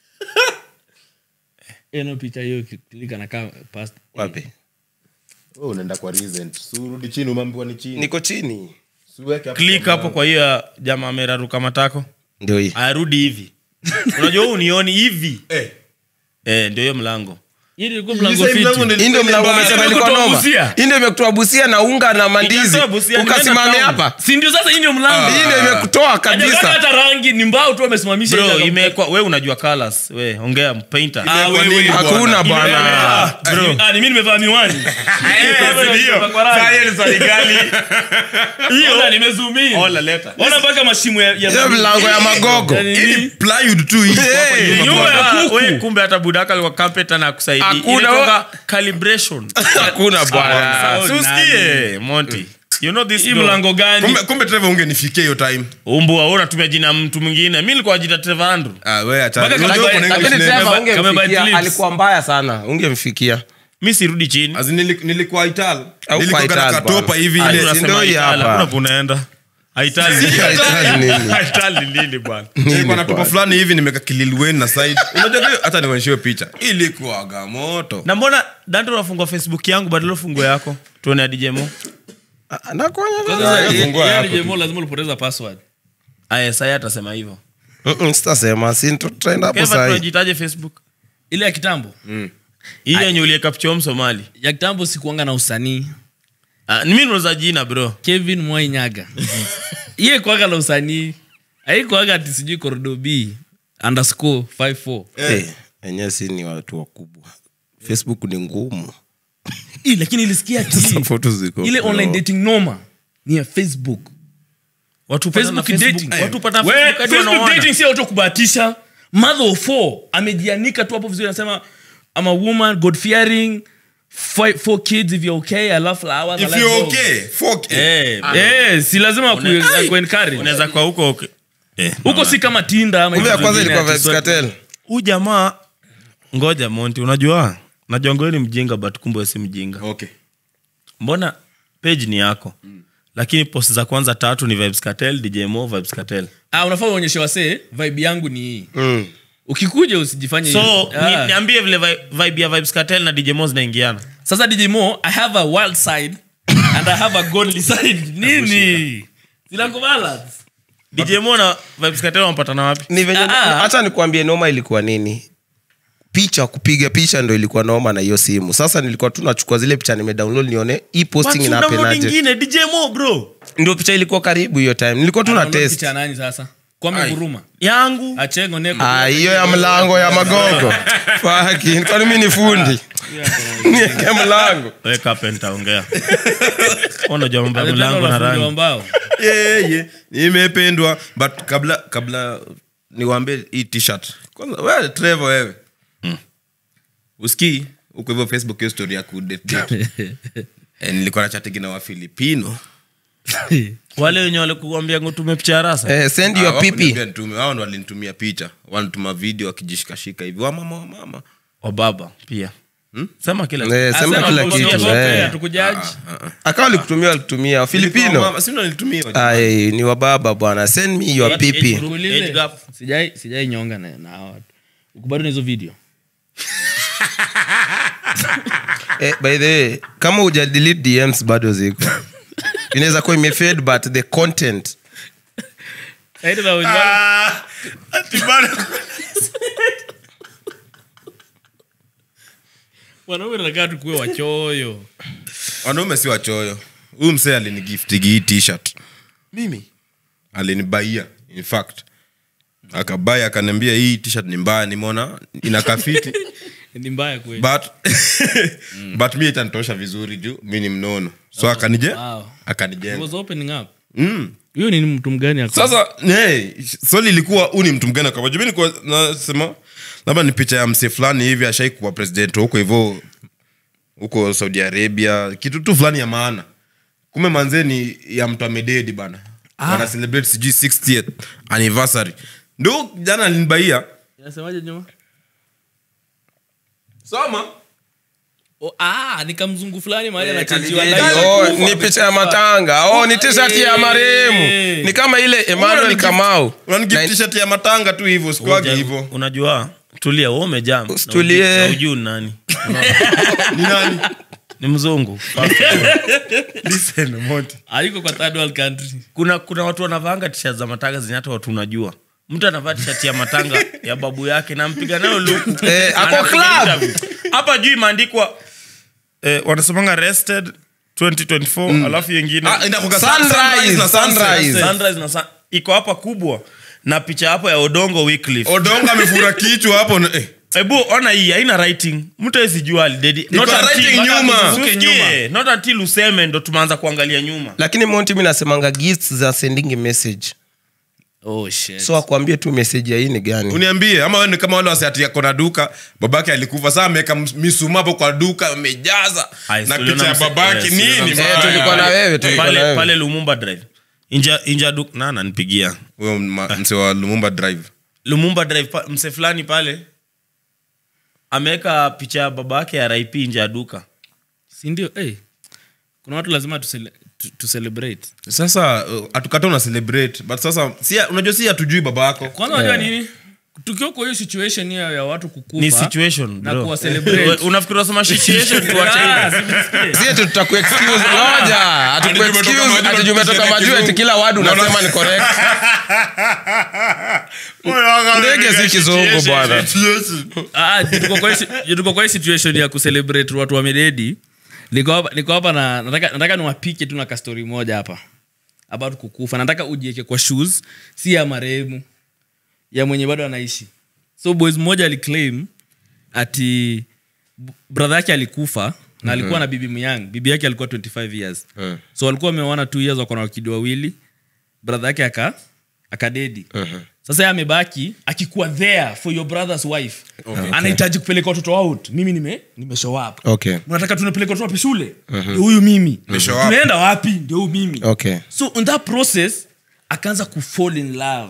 Speaker 1: eno picha hiyo klika nakaa past
Speaker 3: wapi
Speaker 2: Wewe unaenda kwa recent. Si urudi chini umeambiwa ni chini
Speaker 3: niko chini
Speaker 2: Si uweke hapo
Speaker 4: click
Speaker 2: kwa
Speaker 4: hapo kwa hiyo ya jamaa ameraruka matako
Speaker 3: ndio hii
Speaker 4: ayarudi hivi unajua huu unioni hivi
Speaker 2: Eh.
Speaker 4: eh, ndio hiyo mlango
Speaker 1: hii ilikuwa mlango
Speaker 2: Sasa hii
Speaker 1: fiti
Speaker 2: mlango ndio
Speaker 3: hii ndio mlango
Speaker 2: mbaya.
Speaker 3: umesema
Speaker 1: Imekutoa
Speaker 3: ilikuwa noma
Speaker 1: Busia.
Speaker 3: hii ndio imekutoa busia na unga na mandizi
Speaker 4: Ikatoa Busia, nimeenda
Speaker 3: ukasimamia
Speaker 4: town.
Speaker 3: hapa
Speaker 1: si ndio sasa hii ndio mlango
Speaker 3: hii ndio imekutoa
Speaker 1: Hajakata
Speaker 3: kabisa
Speaker 1: hata rangi ni mbao tu amesimamisha
Speaker 4: bro
Speaker 1: ile
Speaker 4: imekwa we unajua colors we ongea painter
Speaker 1: Ah,
Speaker 2: Imekuwa
Speaker 1: wewe,
Speaker 2: nini bwana?
Speaker 3: hakuna
Speaker 1: Ah,
Speaker 3: bwana
Speaker 1: bro. Ah, ni mimi nimevaa miwani Nimepakwa rangi. Ona, nimezoom in. Ona mpaka mashimo ya- ya-
Speaker 3: hiyo mlango ya magogo
Speaker 1: Yaani
Speaker 2: Hii ni
Speaker 1: nini?
Speaker 2: plywood tu hii hapa
Speaker 3: Hey,
Speaker 2: nyuma.
Speaker 1: nyuma ya
Speaker 4: Ah,
Speaker 1: kuku.
Speaker 4: we kumbe hata budaka alikuwa carpenter na kusaidia
Speaker 3: Hakuna,
Speaker 4: Inaitwanga calibration
Speaker 3: hakuna bwana
Speaker 1: Sawa.
Speaker 4: Si usikie monty you know this
Speaker 1: hii
Speaker 4: door.
Speaker 1: mlango gani
Speaker 2: kumbe kumbe trevor ungenifikia hiyo time
Speaker 4: umbua wewe unatumia jina mtu mwingine mi nilikuwa jita Trevor Andrew
Speaker 2: ah wewe acha
Speaker 1: Mpaka
Speaker 2: Unajua
Speaker 1: kama-
Speaker 2: kuna
Speaker 1: lakini
Speaker 2: English name.
Speaker 3: Trevor
Speaker 1: Kama- kama
Speaker 3: ungemfikia
Speaker 1: bad lips.
Speaker 3: alikuwa mbaya sana ungemfikia
Speaker 4: mi sirudi chini
Speaker 2: As in nili- nilikuwa ital
Speaker 3: Au
Speaker 2: nilikuwa
Speaker 3: kwa
Speaker 2: kana
Speaker 3: Ital,
Speaker 2: katopa
Speaker 3: bwana.
Speaker 2: hivi
Speaker 3: Ah,
Speaker 2: ile
Speaker 3: unasema
Speaker 4: Unasema
Speaker 3: hii
Speaker 4: Itali,
Speaker 3: hapa.
Speaker 4: hakuna kunaenda Itali.
Speaker 3: Itali nini?
Speaker 4: Itali nini bwana
Speaker 2: nilikuwa na topa
Speaker 3: bwana.
Speaker 2: fulani hivi nimeka kililwen na side unajua hiyo hata nionyeshe picture ilikuwaga moto
Speaker 4: na mbona dante unafungua facebook yangu badala ufungue yako tuone adijemo
Speaker 3: Ah, nakuonya
Speaker 1: Kwanza
Speaker 3: nini?
Speaker 1: sasa,
Speaker 2: fungua
Speaker 1: yeye
Speaker 2: yako
Speaker 1: ni Jemo, lazima ulipoteza password
Speaker 4: aya sai atasema hivyo
Speaker 3: Mm-mm, sitasema si tutaenda hapo
Speaker 4: keva
Speaker 3: sahi
Speaker 4: tunajitaje facebook
Speaker 1: ile ya kitambo
Speaker 4: hii yenye ulieka picha msomali
Speaker 1: ya kitambo sikuanga na usanii
Speaker 4: Ah, ni mimi nauza jina bro
Speaker 1: kevin mwainyaga iye kwaga na usanii aikwaga ati sijui korodo b underscore 54
Speaker 3: Eh, enyewe si ni watu wakubwa facebook ni ngumu
Speaker 1: Ih, lakini ilisikia ati
Speaker 3: Sasa photos ziko
Speaker 1: ile
Speaker 3: bro.
Speaker 1: online dating noma ni ya facebook
Speaker 4: watu hupatana na
Speaker 1: Facebook
Speaker 4: Facebook.
Speaker 1: dating.
Speaker 4: Watu hupatana
Speaker 1: We,
Speaker 4: Facebook hadi
Speaker 1: Facebook
Speaker 4: wanaoana.
Speaker 1: dating si auto kubahatisha mother of four amejianika tu hapo vizuri anasema I'm a woman god fearing five, four kids if you're okay I love flowers I
Speaker 2: if
Speaker 1: like
Speaker 2: you're
Speaker 1: dogs.
Speaker 2: okay fuck it.
Speaker 4: Eh,
Speaker 1: Eh, si lazima ku-
Speaker 4: Una-
Speaker 1: ku encourage.
Speaker 4: unaweza kwa huko okay. eh,
Speaker 1: huko si kama tinda ama
Speaker 3: kumbe ya
Speaker 1: hizo
Speaker 3: kwanza
Speaker 1: zingine
Speaker 3: ilikuwa
Speaker 1: ati
Speaker 3: vibes
Speaker 1: swipe-
Speaker 3: cartel
Speaker 4: huu jamaa ngoja monti unajua najua ngoe ni mjinga but kumbe si mjinga
Speaker 2: okay
Speaker 4: mbona page ni yako lakini post za kwanza tatu ni vibes cartel djmo vibes cartel
Speaker 1: Ah, unafaa uonyeshe wasee vibe yangu ni hii
Speaker 3: Mm.
Speaker 1: ukikuja usijifanye
Speaker 4: so
Speaker 1: hivyo. Ah.
Speaker 4: ni, niambie vile vi- vibe ya vibes cartel na djmo zinaingiana
Speaker 1: sasa dj mo i have a wild side and i have a godly side nini zinakubalance
Speaker 4: djmo na vibes cartel wanapatana wapi
Speaker 3: ni venye
Speaker 1: Ah, ah.
Speaker 3: hata nikuambie noma ilikuwa nini picha kupiga picha ndo ilikuwa noma na hiyo simu sasa nilikuwa tu nachukua zile picha nimedownload nione hii posting
Speaker 4: But download
Speaker 3: inapenaje
Speaker 4: ingine djmo bro
Speaker 3: ndio picha ilikuwa karibu hiyo time nilikuwa tu na
Speaker 1: Anaona
Speaker 3: test
Speaker 1: picha ya nani sasa kwame nguruma
Speaker 4: yangu
Speaker 1: achengo neko
Speaker 3: Ah, hiyo ya mlango ya magogo Fucking, kwani mi ni fundi nieke mlango
Speaker 4: we kapenta ongea unajua mambo ya
Speaker 1: Alipenda
Speaker 4: mlango na
Speaker 1: unafundi wa
Speaker 4: rangi
Speaker 1: mbao.
Speaker 2: yeah, yeah. nimependwa but kabla kabla niwambie hii t-shirt kwanza wewe Trevor wewe usikii uko hivyo facebook hiyo story ya kudate eh, nilikuwa na chatigi na wafilipino
Speaker 4: wale wenye walikuambia ngutume picha ya rasa
Speaker 3: eh, send
Speaker 2: Ah,
Speaker 3: your
Speaker 2: hawakuniambia
Speaker 3: pipi
Speaker 2: nitume, wao ndo walinitumia picha wanatuma video wakijishikashika hivi wamama wamama
Speaker 4: wababa pia sema kila
Speaker 3: Eh, sema
Speaker 1: Asema
Speaker 3: kila
Speaker 1: unaongea
Speaker 3: kitu
Speaker 1: zote,
Speaker 3: eh.
Speaker 1: hatukujaji.
Speaker 3: akawa walikutumia walikutumia filipino
Speaker 2: sindo nilitumia
Speaker 3: Ai, ni wababa bwana send me your
Speaker 4: Age
Speaker 3: pipi
Speaker 4: group.
Speaker 1: Tuulize.
Speaker 4: Age gap.
Speaker 1: Sijai- sijai nyonga na na hawa watu uko bado na hizo video
Speaker 3: eh, by the way kama uja delete dms bado ziko inaweza kuwa imefade but the content
Speaker 1: Saidi na wenzao- wanaume nataka tukuwe wachoyo
Speaker 2: wanaume si wachoyo huyu msee alinigiftigi hii t-shirt
Speaker 3: mimi
Speaker 2: alinibaia in fact akabaya akaniambia hii t-shirt ni mbaya nimeona inakafiti
Speaker 1: ni mbaya kweli
Speaker 2: but but mi itanitosha vizuri juu mi ni mnono so akanije
Speaker 1: Wow. It
Speaker 2: akanijenga
Speaker 1: was opening up
Speaker 2: mm.
Speaker 1: huyo ni mtu mgani ako-
Speaker 2: sasa hey, swali ilikuwa huu ni mtu mgani akawaja mi nilikuwa nasema labda ni picha ya msee fulani hivi ashai kuwa president huko hivyo huko saudi arabia kitu tu fulani ya maana kume manzeni ya mtu amededi bana wana celebrate sijui 60th anniversary ndo jana alinibaia
Speaker 1: Inasemaje nyuma
Speaker 2: soma
Speaker 1: Oh, ah, ni kamzungu fulani mahali
Speaker 2: Eh,
Speaker 1: anachanjiwa
Speaker 2: kanigeni.
Speaker 1: live.
Speaker 3: oh, ni picha ya matanga oh, ni t-shirt ya marehemu ni kama ile emmanuel kamau
Speaker 2: unanigift t-shirt ya matanga tu hivyo sikuagi
Speaker 4: Uja-
Speaker 2: hivyo
Speaker 4: unajua tulia we umejam
Speaker 3: Usitulie.
Speaker 4: ujuu nani
Speaker 2: ni nani
Speaker 4: ni mzungu
Speaker 2: listen monty
Speaker 1: aliko kwa third world country
Speaker 4: kuna kuna watu wanavaanga tishat za matanga zenye hata watu unajua mtu anavaa tishati ya matanga ya babu yake nampiga nayo luku
Speaker 3: Eh, ako
Speaker 4: Anapiga
Speaker 3: club.
Speaker 4: interview. hapa juu imeandikwa eh, wanasemanga arrested 2024 alafu yengine
Speaker 2: Ah, inakuanga
Speaker 3: Sunrise,
Speaker 2: sunrise na sunset.
Speaker 3: sunrise.
Speaker 4: Sunrise na sun- iko hapa kubwa na picha hapo ya odongo Wycliffe.
Speaker 2: odongo amefura kichwa hapo na- eh.
Speaker 4: hebu ona hii haina writing mtu awezijua alidedi Not
Speaker 2: Iko
Speaker 4: until-
Speaker 2: writing
Speaker 4: mpaka
Speaker 2: nyuma.
Speaker 4: tusikie,
Speaker 1: Usikie
Speaker 4: not until useme ndo tumeanza kuangalia nyuma
Speaker 3: lakini monti mi nasemanga gifts za sending message
Speaker 1: oh shit
Speaker 3: so akuambie tu message ya hii ni gani
Speaker 2: uniambie ama wewe ni kama wale wasiati ako na duka babake alikufa saa ameweka misuma hapo kwa duka amejaza
Speaker 4: Ai,
Speaker 2: na
Speaker 4: tuliona
Speaker 2: picha ya
Speaker 4: mse-
Speaker 2: babake
Speaker 4: eh,
Speaker 2: nini
Speaker 4: tuliona mse-
Speaker 3: Eh,
Speaker 2: baya?
Speaker 3: tulikuwa na wewe tulikuwa na
Speaker 4: pale,
Speaker 3: wewe
Speaker 4: pale lumumba drive inja, inja duk na nanipigia
Speaker 2: huyo ma- mse wa lumumba drive
Speaker 4: lumumba drive pa, mse fulani pale ameweka picha ya baba yake ya rip nje ya duka
Speaker 1: sindio hey. kuna watu lazima tusele- tu- tucelebrate
Speaker 2: sasa uh, hatukata una celebrate but sasa si unajua si hatujui baba yako
Speaker 1: kwanza unajua nini tukiwa kwa hiyo situation hiyo ya watu kukufa
Speaker 4: ni situation
Speaker 1: na
Speaker 4: bro.
Speaker 1: kuwa celebrate.
Speaker 4: We- unafikiri unasema situation tuache
Speaker 1: Ah,
Speaker 4: hivyo?
Speaker 1: simesikia.
Speaker 3: si eti tutakuexcuse ngoja hatukuexcuse ati juu umetoka majuu eti kila wadu unasema ni correct ndege si kizungu bwana
Speaker 1: Ah, juu tuko kwa hii si- juu tuko kwa hii situation ya kucelebrate watu wamededi niko hapa- niko hapa na nataka, nataka niwapike tu na kastori moja hapa about kukufa nataka ujieke kwa shoes si ya marehemu ya mwenye bado anaishi so boys mmoja aliclaim ati b- brother yake alikufa na alikuwa na bibi myang bibi yake alikuwa 25 years so walikuwa wameoana two years wako na wakidi wawili brother yake aka akadedi sasa ye amebaki akikuwa there for your brother's wife anahitaji kupeleka watoto out mimi nime, nime show up
Speaker 3: Okay.
Speaker 1: mnataka tunapeleka watoto wapi shule ndio huyu mimi
Speaker 2: show up.
Speaker 1: tunaenda wapi ndio huyu mimi
Speaker 3: Okay.
Speaker 1: so in that process akaanza kufall in love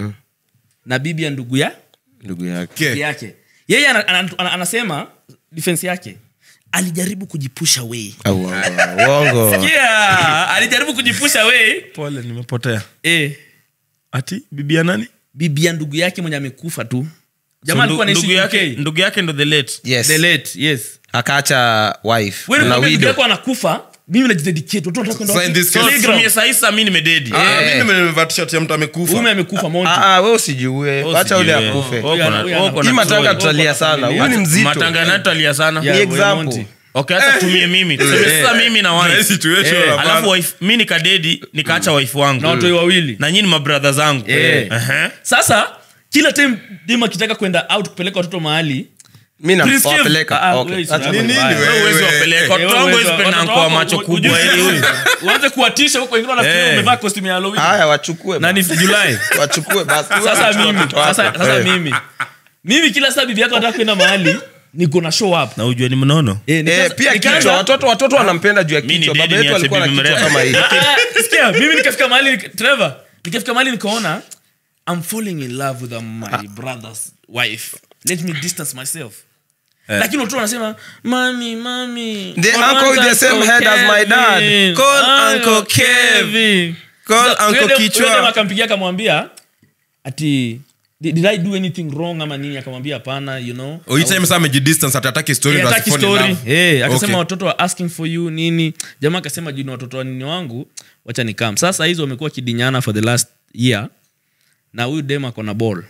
Speaker 1: na bibi ya ndugu ya
Speaker 3: ndugu yake
Speaker 2: Okay.
Speaker 1: yake yeye ana, ana, ana, anasema defense yake alijaribu kujipusha wei
Speaker 3: Au, uongo, uongo
Speaker 1: yeah, alijaribu kujipusha wei
Speaker 4: pole nimepotea
Speaker 1: eh,
Speaker 4: ati bibia nani
Speaker 1: bibi ya ndugu yake mwenye amekufa tu jamaa
Speaker 4: So,
Speaker 1: alikuwa
Speaker 4: ndu- ndugu
Speaker 1: anaishi
Speaker 4: yake
Speaker 1: UK.
Speaker 4: ndugu yake ndo the late
Speaker 3: yes
Speaker 1: The late, yes
Speaker 3: akaacha wife
Speaker 1: Wewe
Speaker 3: na
Speaker 1: nikwambia ndugu
Speaker 3: widow
Speaker 1: yako anakufa mimi najidedicate watoto wanataka kwenda
Speaker 2: Sasa in
Speaker 1: wapi?
Speaker 2: this case-
Speaker 1: Playground.
Speaker 4: tumie sahisa mi nimededi
Speaker 2: Ah,
Speaker 3: Eh.
Speaker 2: mimi nimevaa t-shirt ya mtu amekufa
Speaker 1: Mume amekufa Monty.
Speaker 3: Ah, ah, we usijiue wacha ule akufe
Speaker 1: Huyu ana- huyu ana-
Speaker 3: hii matanga
Speaker 1: Huyu
Speaker 3: tutalia sana huyu ni mzito
Speaker 4: matanga natalia sana
Speaker 1: Yeah,
Speaker 3: Ni
Speaker 1: huyu
Speaker 3: example.
Speaker 1: Monty.
Speaker 4: okay hata tumie mimi tuseme sasa mimi na
Speaker 2: Na hii
Speaker 4: wife
Speaker 2: situation
Speaker 1: Eh,
Speaker 2: hapana.
Speaker 4: alafu wife mi nikadedi nikaacha wife wangu
Speaker 1: na watoi wawili
Speaker 4: na nyini mabradha zangu
Speaker 1: Eh.
Speaker 4: Ehe.
Speaker 1: sasa kila time dem akitaka kwenda out kupeleka watoto mahali
Speaker 3: mi
Speaker 1: Prince Kev-
Speaker 3: nawapeleka
Speaker 1: Ah,
Speaker 3: Okay.
Speaker 1: wewe
Speaker 3: Acha-
Speaker 1: sura
Speaker 2: Ni nini
Speaker 1: mbaya.
Speaker 2: wewe?
Speaker 4: Wewe huwezi wapeleka watoto wangu hawezi penda kwa macho kubwa ili huyu
Speaker 1: uanze kuwatisha huko wengine wanafikiria
Speaker 4: Eh.
Speaker 1: umevaa costume ya Halloween.
Speaker 3: haya wachukue
Speaker 1: na ni Julai
Speaker 3: wachukue basi
Speaker 1: sasa
Speaker 3: Wachukue
Speaker 1: mimi
Speaker 3: watoto wako.
Speaker 1: sasa, sasa
Speaker 3: Eh.
Speaker 1: mimi mimi kila saa bibi yako anataka kwenda mahali niko na show up
Speaker 4: na ujue ni mnono
Speaker 1: Eh,
Speaker 3: Eh,
Speaker 1: nikaanza-
Speaker 3: pia
Speaker 1: nikaanza-
Speaker 3: kichwa watoto watoto wanampenda juu ya
Speaker 4: Mi ni
Speaker 3: kichwa
Speaker 4: dedi
Speaker 3: baba yetu
Speaker 4: niache
Speaker 3: alikuwa na
Speaker 4: bibi
Speaker 3: kichwa
Speaker 4: mrefu.
Speaker 3: kama hii
Speaker 1: Ah, ah, sikia mimi nikafika mahali Trevor nikafika mahali nikaona I'm falling in love with my brother's wife let me distance myself lakini watoto wanasema mami mami
Speaker 3: The
Speaker 1: call
Speaker 3: uncle with the same head as my dad.
Speaker 1: Kevin.
Speaker 2: Call
Speaker 1: Uncle
Speaker 2: Uncle Kev.
Speaker 1: Kevin."
Speaker 2: Call
Speaker 1: So,
Speaker 2: Uncle
Speaker 1: yule dem-
Speaker 2: Kichwa.
Speaker 1: yule dem akampigia akamwambia ati did, did i do anything wrong ama nini akamwambia hapana you know
Speaker 2: Oh, hii time sasa amejidistance atataki story
Speaker 1: Eh,
Speaker 2: ndo
Speaker 1: hataki
Speaker 2: asifall in
Speaker 1: story
Speaker 2: love.
Speaker 1: Eh, akasema
Speaker 2: Okay.
Speaker 1: watoto wa asking for you nini jamaa akasema juu ni watoto wa nini wangu wacha ni kam sasa hizo wamekuwa kidinyana for the last year na huyu dem ako na ball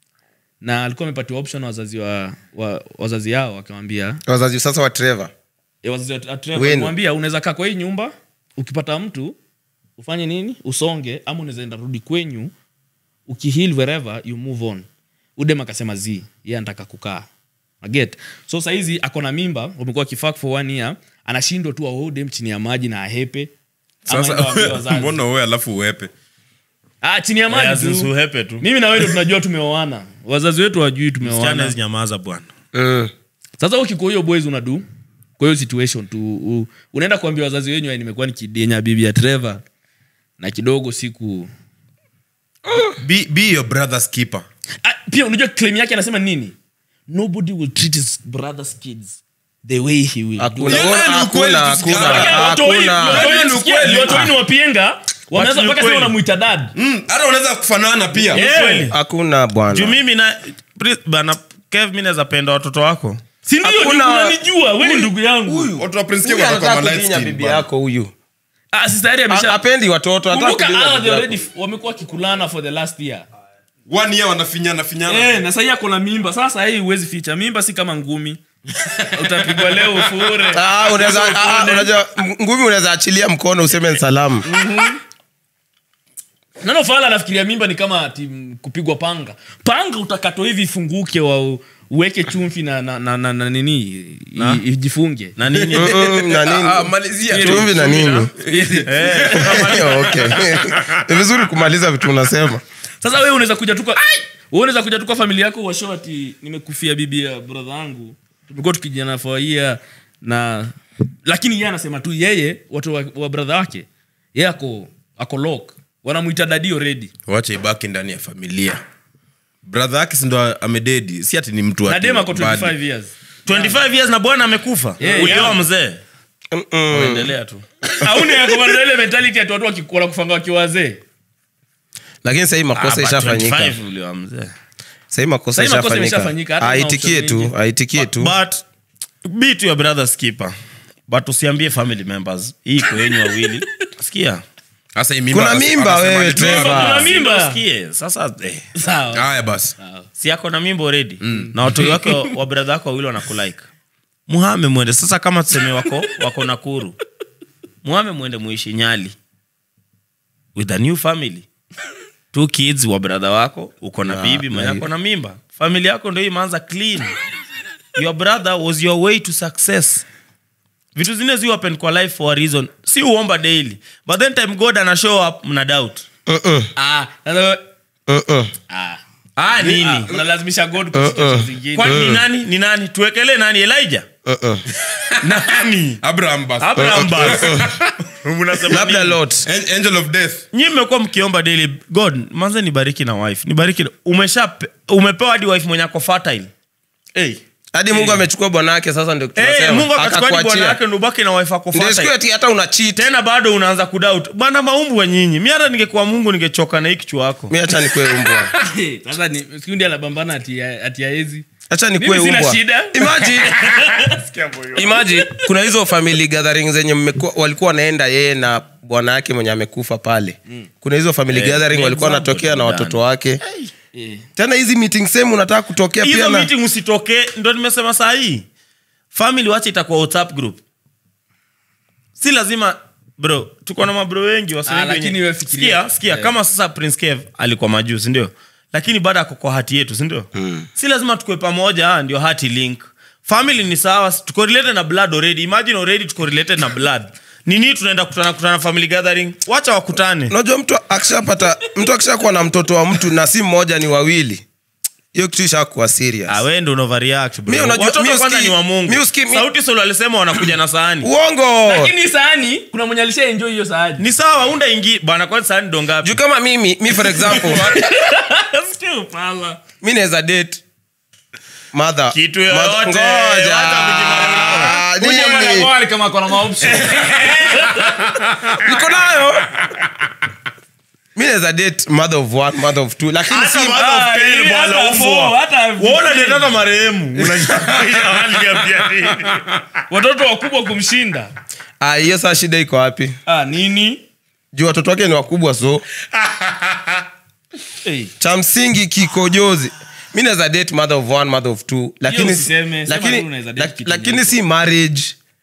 Speaker 1: na alikuwa amepatiwa option na wazazi wa, wa wazazi yao akamwambia
Speaker 3: wazazi sasa wa Trevor
Speaker 1: eh, wazazi wa wa Trevor
Speaker 3: Wenu.
Speaker 1: akamwambia unaweza kaa kwa hii nyumba ukipata mtu ufanye nini usonge ama unaweza enda rudi kwenyu ukihil wherever you move on udem akasema z ye anataka kukaa aget so sahizi ako na mimba wamekuwa kifak for one year anashindwa tu awe udem chini ya maji na ahepe Ama aende waambie
Speaker 2: sasa
Speaker 1: wazazi.
Speaker 2: mbona wewe alafu uepe
Speaker 1: ah, chini ya maji tu
Speaker 4: azinsuhepe tu
Speaker 1: mimi na wewe ndo tunajua tumeoana wazazi wetu wajui
Speaker 4: Msichana
Speaker 1: tumeoana
Speaker 4: hawezi nyamaza bwana
Speaker 3: mm.
Speaker 1: sasa ukikuwa hiyo boys unadu kwa hiyo situation tu u, unaenda kuambia wazazi wenyu "Ai, nimekuwa nikidenya bibi ya Trevor na kidogo siku
Speaker 2: be, be your brother's keeper
Speaker 1: ah, pia unajua claim yake anasema nini nobody will treat his brother's kids the way he will do.
Speaker 3: hakuna
Speaker 2: Hiyo nayo ni ukweli,
Speaker 3: hakuna
Speaker 2: tusikia.
Speaker 3: hakuna
Speaker 1: Watu wa-
Speaker 3: hakuna
Speaker 1: watu wa-
Speaker 2: Hiyo ni
Speaker 1: sikia,
Speaker 2: ukweli.
Speaker 1: watu wenyu wapienga wameanza
Speaker 4: ni
Speaker 1: mpaka sasa
Speaker 4: ukweli.
Speaker 1: wanamuita dad
Speaker 2: Mm, hata unaweza kufanana pia
Speaker 1: Eh,
Speaker 3: hakuna
Speaker 4: juu
Speaker 3: bwana
Speaker 4: mimi na Pri- bana kev mi naweza penda watoto wako
Speaker 1: si ndio
Speaker 3: Hakuna-
Speaker 1: unanijua wewe ni ndugu yangu
Speaker 2: watu wa Prince Kev
Speaker 3: Huyu
Speaker 2: watakuwa
Speaker 3: anataka
Speaker 2: ma light
Speaker 3: kudinya
Speaker 2: skin
Speaker 3: bibi
Speaker 2: bana.
Speaker 3: yako huyu
Speaker 1: ah si tayari
Speaker 3: A-
Speaker 1: amesha
Speaker 3: apendi watoto anataka
Speaker 1: kumbuka
Speaker 3: kudinya
Speaker 1: hawa
Speaker 3: bibi
Speaker 1: they
Speaker 3: yako.
Speaker 1: already wamekuwa kikulana for the last year
Speaker 2: one year wanafinyana finyana
Speaker 1: Eh, na sahii ako na mimba sasa hii huwezi ficha mimba si kama ngumi utapigwa leo ufure
Speaker 3: Ah, unaweza ah, ah, unajua m- ngumi unaweza achilia mkono useme ni salamu
Speaker 1: nano fala anafikiria mimba ni kama ati mm, kupigwa panga panga utakatwa hivi ifunguke wa uweke chumvi na, na, na, na, na nini i- ijifunge
Speaker 4: na nini
Speaker 3: Mm, na
Speaker 2: Ah, ah,
Speaker 3: nini
Speaker 2: malizia tu.
Speaker 3: chumvi na nini okay ni vizuri kumaliza vitu unasema
Speaker 1: sasa wewe unaweza kuja tuka wewe unaweza kuja tuka familia yako washo ati nimekufia bibi ya brother yangu tumekuwa tukijana for a year na lakini yeye anasema tu yeye watu wa, wa brother wake yeye ako ako lock wanamuita dadi already
Speaker 2: wacha ibaki ndani ya familia brother yake sindo amededi si ati ni mtu
Speaker 1: na
Speaker 2: ati
Speaker 1: dem ako
Speaker 2: bad.
Speaker 1: 25 years
Speaker 4: 25 years na bwana amekufa
Speaker 1: Yeah,
Speaker 4: ulioa
Speaker 1: yeah.
Speaker 4: mzee endelea tu
Speaker 1: auni yakomanda ile mentality ati watu waki- wanakufanga wakiwa wazee
Speaker 3: lakini sahii
Speaker 4: Ah,
Speaker 3: makosa
Speaker 4: but
Speaker 3: ishafanyika
Speaker 4: 25 ulioa mzee
Speaker 3: sahii makosa
Speaker 1: Sahii makosa
Speaker 3: ishafanyika
Speaker 1: imeshafanyika, hata
Speaker 3: aitikie
Speaker 1: kuna option
Speaker 3: tu aitikie tu
Speaker 4: but be to your brother's keeper but usiambie family members hii iko yenyu wawili sikia
Speaker 2: sasa hii mimba
Speaker 3: Kuna
Speaker 2: anasema-
Speaker 3: mimba
Speaker 2: anasema
Speaker 3: wewe,
Speaker 2: ni
Speaker 3: Trevor.
Speaker 2: Trevor.
Speaker 1: Kuna mimba.
Speaker 4: Sikie, sasa eh,
Speaker 1: sawa
Speaker 2: haya basi
Speaker 4: si ako na mimbo redi na watu wake wa- wa bradha wako wawili wanakulike muhame mwende sasa kama tuseme wako wako nakuru muhame mwende muishi nyali with a new family two kids wa bradha wako uko na bibi mwenye ako na mimba famili yako ndo imeanza clean your brother was your way to success vitu zingine zi happen kwa life for a reason si uomba daily but then time god ana show up mna doubt
Speaker 3: Mm-mm.
Speaker 1: Ah, sasa-
Speaker 3: Mm-mm.
Speaker 1: ah.
Speaker 4: ah, nini
Speaker 1: Ah, unalazimisha god kwa situation zingine
Speaker 4: kwani ni nani ni nani tuwekele nani elijah
Speaker 3: Mm-mm.
Speaker 4: nani
Speaker 2: abraham bas
Speaker 4: abraham bas Mnasema
Speaker 3: labda
Speaker 4: nini?
Speaker 3: lot
Speaker 2: An- angel of death
Speaker 4: nyi mmekuwa mkiomba daily god manze nibariki na wife nibariki na- umesha umepewa hadi wife mwenye ako fertile hey.
Speaker 3: hadi mungu amechukua bwana wake sasa ndio
Speaker 4: Hey,
Speaker 3: tunasema
Speaker 4: mungu akachukua hadi bwana
Speaker 3: akakuachia
Speaker 4: yake ndo ubaki na wife ako
Speaker 3: ndio siku
Speaker 4: fertile
Speaker 3: ati hata una cheat
Speaker 4: tena bado unaanza kudoubt bwana maumbu wa nyinyi mi hata ningekuwa mungu ningechoka na hii kichwa wako
Speaker 3: mi acha nikuwe umbwa
Speaker 1: sasa ni sikundi anabambana ati ati aezi
Speaker 3: acha nikuwe
Speaker 1: Mimi sina
Speaker 3: umbwa
Speaker 1: shida.
Speaker 3: imagine imagine kuna hizo family gathering zenye mmekuwa- walikuwa wanaenda yeye na bwana yake mwenye amekufa pale kuna hizo family
Speaker 4: Eh,
Speaker 3: gathering
Speaker 4: ni
Speaker 3: walikuwa
Speaker 4: example
Speaker 3: wanatokea na
Speaker 4: tu
Speaker 3: watoto wake
Speaker 1: Eh.
Speaker 3: tena hizi meeting sehemu unataka kutokea pia
Speaker 4: hizo
Speaker 3: na
Speaker 4: meeting usitokee ndo nimesema saa hii family wache itakuwa whatsapp group si lazima bro tuko na mabro wengi wasi
Speaker 1: Ah,
Speaker 4: wengi
Speaker 1: lakini
Speaker 4: wenye-
Speaker 1: wewe fikiria.
Speaker 4: sikia sikia
Speaker 1: Eh.
Speaker 4: kama sasa prince kev alikuwa majuu sindio lakini bado ako kwa hati yetu sindio si lazima tukue pamoja ah, ndio hati link family ni sawa tuko related na blood already imagine already tuko related na blood nini tunaenda kutana kutana family gathering wacha wakutane
Speaker 3: unajua mtu akishapata mtu akishakuwa na mtoto wa mtu na si mmoja ni wawili hiyo kitu ishakuwa serious
Speaker 4: Ah, wewe ndo unaoverreact, bro.
Speaker 3: Mi unajua-
Speaker 4: Watoto
Speaker 3: mi
Speaker 4: kwanza
Speaker 3: usikii-
Speaker 4: ni wa Mungu.
Speaker 3: mi usikii- mi-
Speaker 4: sauti solo alisema wanakuja na sahani
Speaker 3: uongo
Speaker 1: lakini sahani kuna mwenye alisha enjoy hiyo sahani
Speaker 4: ni sawa unda ingi bwana kwani sahani ndo ngapi
Speaker 3: juu kama mimi mi for example
Speaker 4: Still, pala.
Speaker 3: mi naweza date mother
Speaker 4: Kitu
Speaker 3: mother-
Speaker 4: yoyote,
Speaker 3: ngoja.
Speaker 4: wacha kujimaliza.
Speaker 3: Ah,
Speaker 1: Kuja mara
Speaker 3: nini?
Speaker 1: moja kama kuna maoption
Speaker 3: niko nayo mi naweza date mother of one mother of two lakini
Speaker 4: Hata
Speaker 3: si
Speaker 4: mother of
Speaker 1: Ah,
Speaker 4: ten,
Speaker 1: hii
Speaker 4: bwana,
Speaker 1: hata
Speaker 4: umbwa.
Speaker 1: four, hata
Speaker 4: Waona
Speaker 1: fifteen.
Speaker 4: date hata marehemu Unaniambia nini?
Speaker 1: watoto wakubwa kumshinda
Speaker 3: Ah, hiyo saa shida iko wapi
Speaker 1: ah, nini
Speaker 3: juu watoto wake ni wakubwa so
Speaker 1: hey.
Speaker 3: cha msingi kikojozi mi naweza date mother of one mother of two lakini,
Speaker 1: usiseme, sema
Speaker 3: lakini,
Speaker 1: tu unaweza date
Speaker 3: lak-
Speaker 1: kitu
Speaker 3: lakini
Speaker 1: nyeupe.
Speaker 3: si marriage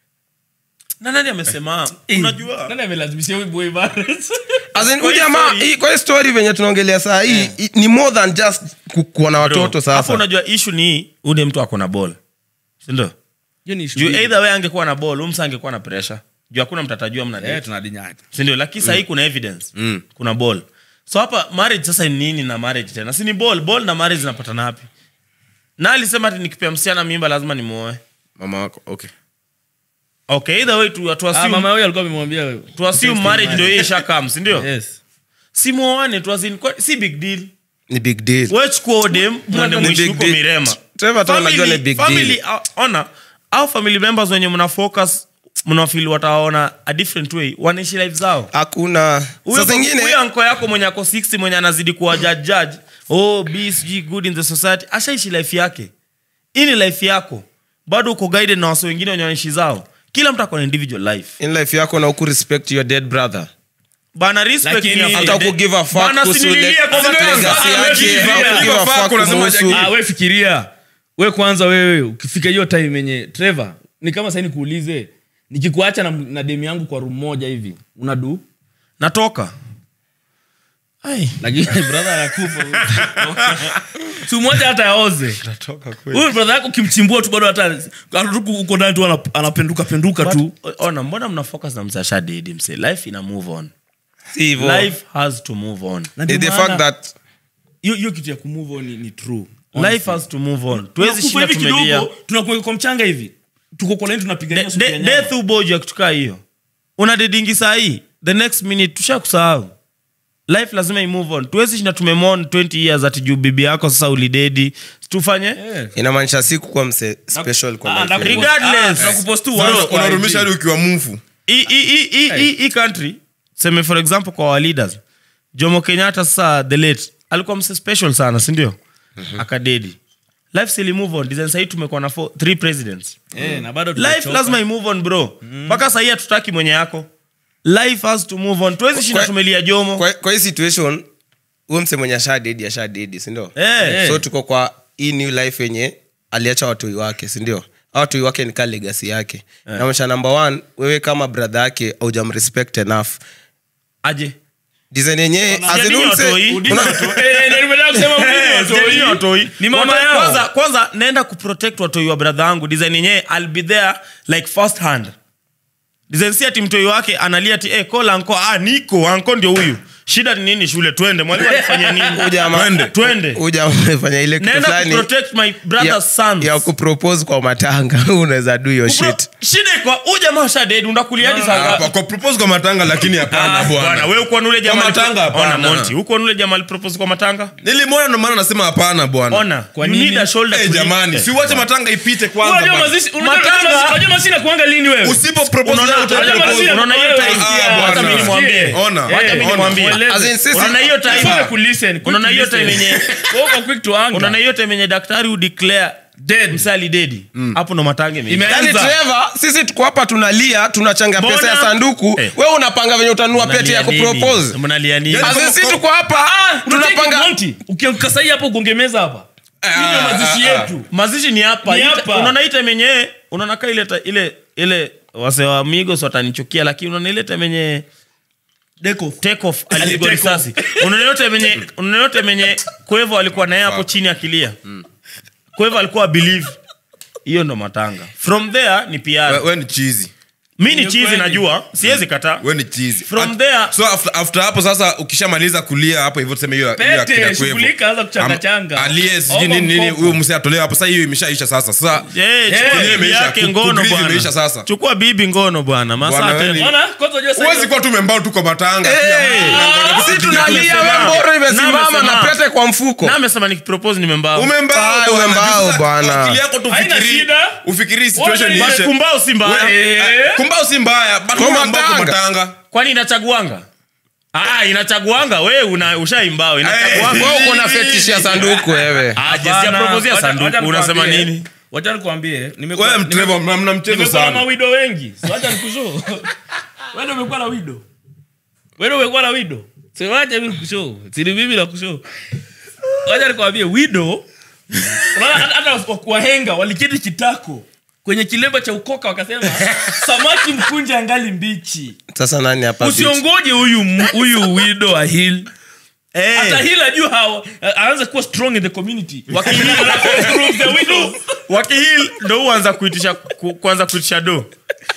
Speaker 4: na nani amesema unajua
Speaker 1: nani amelazimishia huyu boy marriage
Speaker 3: As in,
Speaker 4: Kwa
Speaker 3: huyu
Speaker 4: hii
Speaker 3: jamaa
Speaker 4: story-
Speaker 3: hii- kwa hii story venye tunaongelea saa hii i- ni more than just ku- kuwa na watoto
Speaker 4: hapo
Speaker 3: sasa
Speaker 4: unajua ishu ni ule mtu ako na ball sindo
Speaker 1: hiyo ni
Speaker 4: juu either way angekuwa na ball umsa angekuwa na pressure juu hakuna mtu atajua mna date.
Speaker 1: eh tunadinyaki
Speaker 4: sindio lakini sahii kuna evidence kuna ball so hapa marriage sasa ni nini na marriage tena si ni ball ball na marriage zinapatana wapi na alisema ati nikipea msichana mimba lazima nimuoe
Speaker 2: mama wako okay
Speaker 4: okay either way tu, tu
Speaker 1: ah,
Speaker 4: assume,
Speaker 1: mama huyo alikuwa amemwambia wewe
Speaker 4: tu assume marriage ndio hiyo ishakam sindio
Speaker 1: yes
Speaker 4: si muoane tu as in, kwa- si big deal
Speaker 3: ni big deal
Speaker 4: we chukua odem mwende
Speaker 3: Ni
Speaker 4: mwishi
Speaker 3: big
Speaker 4: huko
Speaker 3: deal.
Speaker 4: mirema
Speaker 3: Trevor hata unajua ni big
Speaker 4: family,
Speaker 3: deal.
Speaker 4: uh, ona au family members wenye mna focus mnafili wataona a different way wanaishi life zao
Speaker 3: hakuna
Speaker 4: Huyo-
Speaker 3: saa zingine
Speaker 4: huyo anko yako mwenye ako 60 mwenye anazidi kuwa judge judge oh be sijui good in the society ashaishi life yake hii ni life yako bado uko guided na wase wengine wenye wanaishi zao kila mtu ako na individual life
Speaker 3: in life yako na uku respect your dead brother
Speaker 4: bana respect
Speaker 1: Lakini-
Speaker 4: ni ya
Speaker 3: hata
Speaker 4: Friday.
Speaker 3: uku give a fuck
Speaker 4: Bana,
Speaker 3: kuhusu
Speaker 4: sinililie
Speaker 3: le-
Speaker 4: kwa watu
Speaker 3: legacy
Speaker 4: wenzako.
Speaker 3: yake,
Speaker 4: Wewe
Speaker 3: hata uku give a
Speaker 2: Give a
Speaker 3: fuck
Speaker 2: fuck, unasema
Speaker 3: kuhusu-
Speaker 1: ah, we fikiria we kwanza wewe ukifika hiyo time yenye trevor ni kama sahii nikuulize nikikuacha na, na demu yangu kwa room moja hivi unadu
Speaker 4: natoka Ai.
Speaker 1: lakini brother anakufa siku moja hata aoze huyu brother yako ukimchimbua tu bado hata hata tu uko ndani tu anap- anapenduka penduka tu
Speaker 4: But, ona mbona mna focus na msasha dedi mse life ina move on
Speaker 3: Si hivyo.
Speaker 4: life has to move on
Speaker 1: Na ndio
Speaker 3: the
Speaker 1: maana-
Speaker 3: fact that
Speaker 1: hiyo hiyo kitu ya kumove on ni, ni true
Speaker 4: life has to move on tuwezi
Speaker 1: Tunakufa
Speaker 4: shinda
Speaker 1: hivi
Speaker 4: tumelia
Speaker 1: kidogo tunakuweka kwa mchanga hivi tuko kwa nini tunapigania
Speaker 4: De-
Speaker 1: supu ya
Speaker 4: de-
Speaker 1: nyama.
Speaker 4: death uboju ya kutukaa hiyo una dedingi sahii the next minute tusha kusahau life lazima imove on tuwezi shinda tumemon 20 years ati juu bibi yako sasa ulidedi tufanye
Speaker 1: Eh.
Speaker 3: inamaanisha si kukuwa mse special kwa
Speaker 1: Ah,
Speaker 3: life
Speaker 1: ndaku-
Speaker 3: yako.
Speaker 4: Regardless.
Speaker 1: Ah, tunakupost tu
Speaker 2: Bro,
Speaker 1: once kwa
Speaker 2: unarumisha
Speaker 1: IG.
Speaker 2: hadi ukiwa mfu
Speaker 4: hii- hii- hii- hii- hii- hii country seme for example kwa our leaders jomo kenyatta sasa the late alikuwa mse special sana sindio akadedi life sili move on design sahii tumekuwa na four, three presidents
Speaker 1: Eh, na bado
Speaker 4: life
Speaker 1: tumechoka.
Speaker 4: lazima imove on bro mpaka sahii hatutaki mwenye yako life has to move on tuwezi shinda
Speaker 3: Kwa-
Speaker 4: tumelia jomo
Speaker 3: kwa kwa hii situation huyo mse mwenye ashadedi ashadedi sindio
Speaker 4: Eh.
Speaker 3: so tuko kwa hii new life yenye aliacha watoi wake sindio Hao watoi wake ni kaa legasi yake yeah. namaanisha number one wewe kama brother yake aujamrespect enough
Speaker 4: aje
Speaker 3: design yenyewe as in
Speaker 4: Sijadini
Speaker 3: huyu mse-
Speaker 4: watoi.
Speaker 1: Udini
Speaker 3: una-
Speaker 1: watoi. Eh, ndio nimetaka kusema udini watoi.
Speaker 4: Sijadini watoi.
Speaker 1: ni mama
Speaker 4: Watu-
Speaker 1: yao
Speaker 4: kwanza, kwanza naenda kuprotect watoi wa bradha yangu design yenyewe ill be there like first hand design si ati mtoi wake analia ati eh, call anko ah, niko anko ndio huyu shida ni nini shule twende mwalimu alifanya nini
Speaker 3: Ujamaa-
Speaker 4: twende
Speaker 3: uja umefanya ile kitu
Speaker 4: naenda
Speaker 3: fulani
Speaker 4: kuprotect my
Speaker 3: ya,
Speaker 4: brother's sons
Speaker 3: ya kupropose kwa matanga unaweza do your
Speaker 4: Bro,
Speaker 3: shit
Speaker 4: shida iko huyu jamaa shadedi undakulia hadi saa
Speaker 2: Hapa,
Speaker 4: ngapi?
Speaker 2: kwa propose kwa matanga lakini hapana
Speaker 4: Ah, bwana,
Speaker 2: bwana
Speaker 4: wewe uko na ule jamaa
Speaker 2: Kwa matanga,
Speaker 4: alipo- Ona,
Speaker 2: hapana.
Speaker 4: Monty, uko na ule jamaa alipropose kwa matanga
Speaker 2: nilimwona ndo maana nasema hapana bwana
Speaker 4: ona
Speaker 1: Kwa
Speaker 4: you
Speaker 1: nini?
Speaker 4: need a shoulder
Speaker 2: Eh,
Speaker 4: to lean-
Speaker 2: jamani
Speaker 4: Eh,
Speaker 2: si uache matanga ipite kwanza
Speaker 1: Unajua
Speaker 2: bwana.
Speaker 1: mazishi- unajua-
Speaker 4: Matanga-
Speaker 1: unajua- unajua mashina kuanga lini wewe
Speaker 2: usipo propose
Speaker 4: Unaona-
Speaker 2: leo utaenda
Speaker 4: unajua
Speaker 2: propose.
Speaker 1: mazina-
Speaker 4: unaona hiyo
Speaker 1: wewe,
Speaker 4: time-
Speaker 2: ah,
Speaker 4: hata
Speaker 2: bwana.
Speaker 4: mimi nimwambie
Speaker 2: Ona,
Speaker 4: Wacha mimi
Speaker 2: ona.
Speaker 4: nimwambie.
Speaker 3: As in, sisi-
Speaker 4: Unaona hiyo time-
Speaker 1: Quick to listen, quick
Speaker 4: unaona
Speaker 1: to
Speaker 4: hiyo
Speaker 1: listen.
Speaker 4: time yenye
Speaker 1: Wewe uko quick to anger.
Speaker 4: unaona hiyo time yenye daktari udeclare
Speaker 1: Dead.
Speaker 4: msali dedi hapo ndo matange imeisha.
Speaker 1: Ime-
Speaker 3: yani
Speaker 1: Anza.
Speaker 3: Trevor, sisi tuko hapa tunalia tunachanga
Speaker 4: Mbona?
Speaker 3: pesa ya sanduku
Speaker 4: Eh.
Speaker 3: wewe unapanga venye utanunua pete ya
Speaker 4: Mnalia nini?
Speaker 3: kupropose
Speaker 4: Mnalia nini?
Speaker 2: Yaani-
Speaker 3: As in, sisi tuko hapa
Speaker 1: Tunapanga
Speaker 3: tunapanga
Speaker 1: Monty. Ukianguka sahi hapo ugongemeza hapa Hii ndio mazishi
Speaker 2: ah, ah.
Speaker 1: yetu
Speaker 4: mazishi ni hapa
Speaker 1: Ni
Speaker 4: Ita-
Speaker 1: hapa.
Speaker 4: unaona hii time yenye unaona ka ile ta- ile ile wase wa migos watanichukia lakini unaona ile time yenye take off alipigwa
Speaker 1: Take off.
Speaker 4: risasi unaona yote menye unaona yote menye kwevo alikuwa naye hapo chini akilia kwevo alikuwa believe hiyo ndo matanga from there ni
Speaker 2: We-
Speaker 4: PR
Speaker 2: we ni chizi
Speaker 4: mi ni
Speaker 1: Ni
Speaker 4: chizi
Speaker 1: kweli.
Speaker 4: najua siwezi kataa
Speaker 2: we ni chizi
Speaker 4: From
Speaker 2: At-
Speaker 4: there-
Speaker 2: so after, after hapo sasa ukishamaliza kulia hapo hivyo tuseme hiyo hiyo akina
Speaker 1: pete
Speaker 2: kwevo.
Speaker 1: shughulika anza kuchangachanga
Speaker 2: Am- aliye sijui
Speaker 1: Omba
Speaker 2: nini nini
Speaker 1: mkopo.
Speaker 2: huyo msee atolewe hapo sasa hiyo imeshaisha sasa sasa
Speaker 4: Eh, chukua
Speaker 1: Eh,
Speaker 4: bibi
Speaker 2: imeisha.
Speaker 4: yake
Speaker 2: Ku-
Speaker 4: ngono
Speaker 2: kugrieve imeisha
Speaker 4: bwana
Speaker 2: sasa.
Speaker 4: chukua bibi ngono bwana
Speaker 2: Bwana,
Speaker 4: masaa
Speaker 2: wewe ni-
Speaker 4: tena
Speaker 1: Ona, kwanza unajua sahi-
Speaker 2: huwezi kuwa tu membao tu kwa matanga
Speaker 3: si tunalia
Speaker 4: Nimesema.
Speaker 3: we mboro imesimama
Speaker 4: Nimesema.
Speaker 3: na pete kwa mfuko
Speaker 4: na amesema nikipropose nimembao
Speaker 2: umembao
Speaker 3: Ah,
Speaker 2: bwana.
Speaker 3: umembao
Speaker 2: Sasa,
Speaker 3: bwana.
Speaker 2: akili yako tu
Speaker 1: Haina
Speaker 2: ufikiri
Speaker 1: shida.
Speaker 2: ufikiri situation
Speaker 1: Wote-
Speaker 2: iishe
Speaker 4: kumbao si mbaya
Speaker 1: Eh.
Speaker 2: kumbao si mbaya but
Speaker 3: Kwa
Speaker 2: umembao kwa
Speaker 3: matanga.
Speaker 2: matanga
Speaker 4: kwani inachaguanga ah, inachaguanga we una ushaimbao inachaguanga
Speaker 3: wewe uko na fetish ya sanduku wewe
Speaker 4: Ah, jinsi ya
Speaker 1: Hapana.
Speaker 4: propose ya
Speaker 1: Wacha- wacha
Speaker 4: sanduku unasema
Speaker 1: nikwambie.
Speaker 4: nini
Speaker 1: wacha nikwambie nimekuwa-
Speaker 2: wewe
Speaker 1: nime-
Speaker 2: mtreva mna mna mchezo
Speaker 1: nimekuwa na
Speaker 2: sana
Speaker 1: mawido wengi So wacha nikushow wewe ndio umekuwa na wido wewe ndio umekuwa na wido so wacha mimi nikushow siri mimi na kushow wacha nikwambie wido unaona hata- hata wa- wahenga waliketi kitako kwenye kilemba cha ukoka wakasema samaki mkunja angali mbichi
Speaker 3: sasa nani hapa bitch?
Speaker 1: usiongoje huyu m- huyu wido ahil
Speaker 4: Eh.
Speaker 1: hata hil ajua hawa aanze kuwa strong in the community wakihil alafu improve the widow
Speaker 4: wakihil ndo huanza kuitisha ku, kuanza kuitisha do